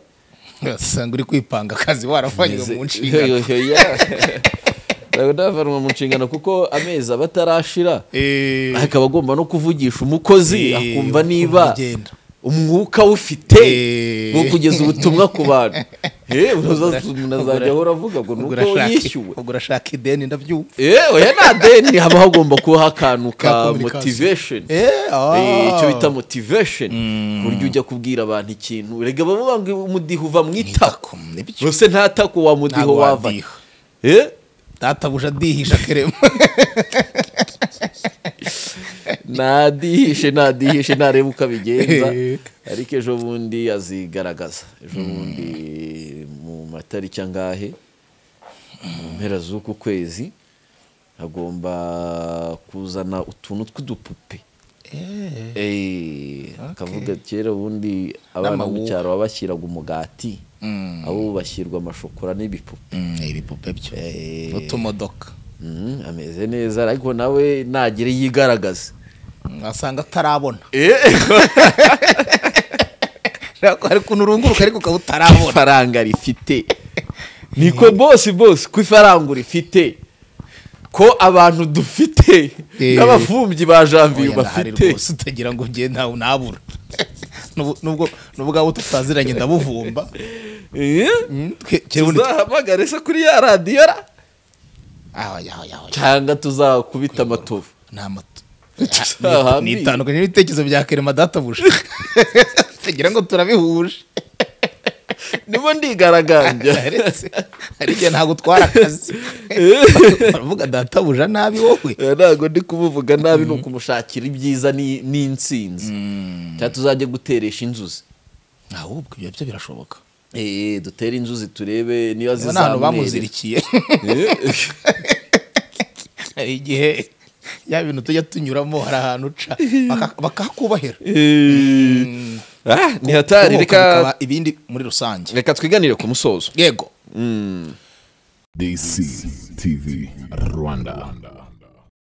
usanga uri kwipanga akazi warafanywe mu nshingano ntabwo ndavanwa mu nshingano kuko amezi aba atarashira Eh, akaba agomba no kuvugisha umukozi Eh, akumva ukumva niba ugenda. umwuka wufite Eh. wo kugeza ubutumwa ku bantu Eh, unaza- unazajya ahora avuga ngo ni ubwo uko urashaka- yishyuwe ubwo urashaka ideni ndabyumva Eh, oya nta deni haba hagomba kubaho akantu Ka ka communication. motivation Eh, ah. Eh, icyo bita motivation ku buryo ujya kubwira abantu ikintu rega bavuga ngo umudiho uva mu itako nibyo rwose nta tako wa mudiho Ntabwo wava wadiha. Eh, databuja adihisha kerema nadihishe nadihishe ntarebe uko abigenza Eh. ariko ejo bundi azigaragaza ejo bundi mu matariki angahe mu mpera z'uku kwezi agomba kuzana utuntu tw'udupupe Eh, akavuga kera ubundi abana mu N'amawuwa. cyaro babashyiraga umugati abo ubu bashyirwa amashokora n'ibipupe ibipupe byo utumodoka Mm, ameze neza ariko nawe nagire yigaragaze wasanga atarabona Ntabwo hari ukuntu urunguruka ariko ukaba utarabona ifaranga rifite niko bose bose ko ifaranga rifite ko abantu dufite Eh. n'abafumbyi ba janvier Oya, ndahari bafite rwose utagira ngo njye ntawe unabura N'ubu- n'ubwo n'ubwawe tutaziranye ndabuvumba Eh? Twe- twe- tuzahamagare se kuri ya radiyo ra Ah, oya, oya, oya. cyangwa tuzakubita amatovu ni amato Tutahambiye. ni itandukanye n'ibitekerezo bya kerema databuja tugira ngo turabihuje nibo ndigaragambya Yaretse. hari igihe ntabwo utwara akazi baravuga databuja nabi wowe Eh, ntabwo ndi kumuvuga nabi ni ukumushakira ibyiza ni- n'insinzi cyangwa tuzajya guteresha inzuzi ahubwo ibyo byo birashoboka Eh, dutere inzuzi turebe niba Aba ni ahantu zizamurera bamuzirikiye hari igihe ya bintu tujya tunyuramo hari ahantu uca baka- bakakubahira Ah, ni Kubohoka hatari reka bikaba ibindi muri rusange reka twiganire ku musozo yego DCTV Rwanda.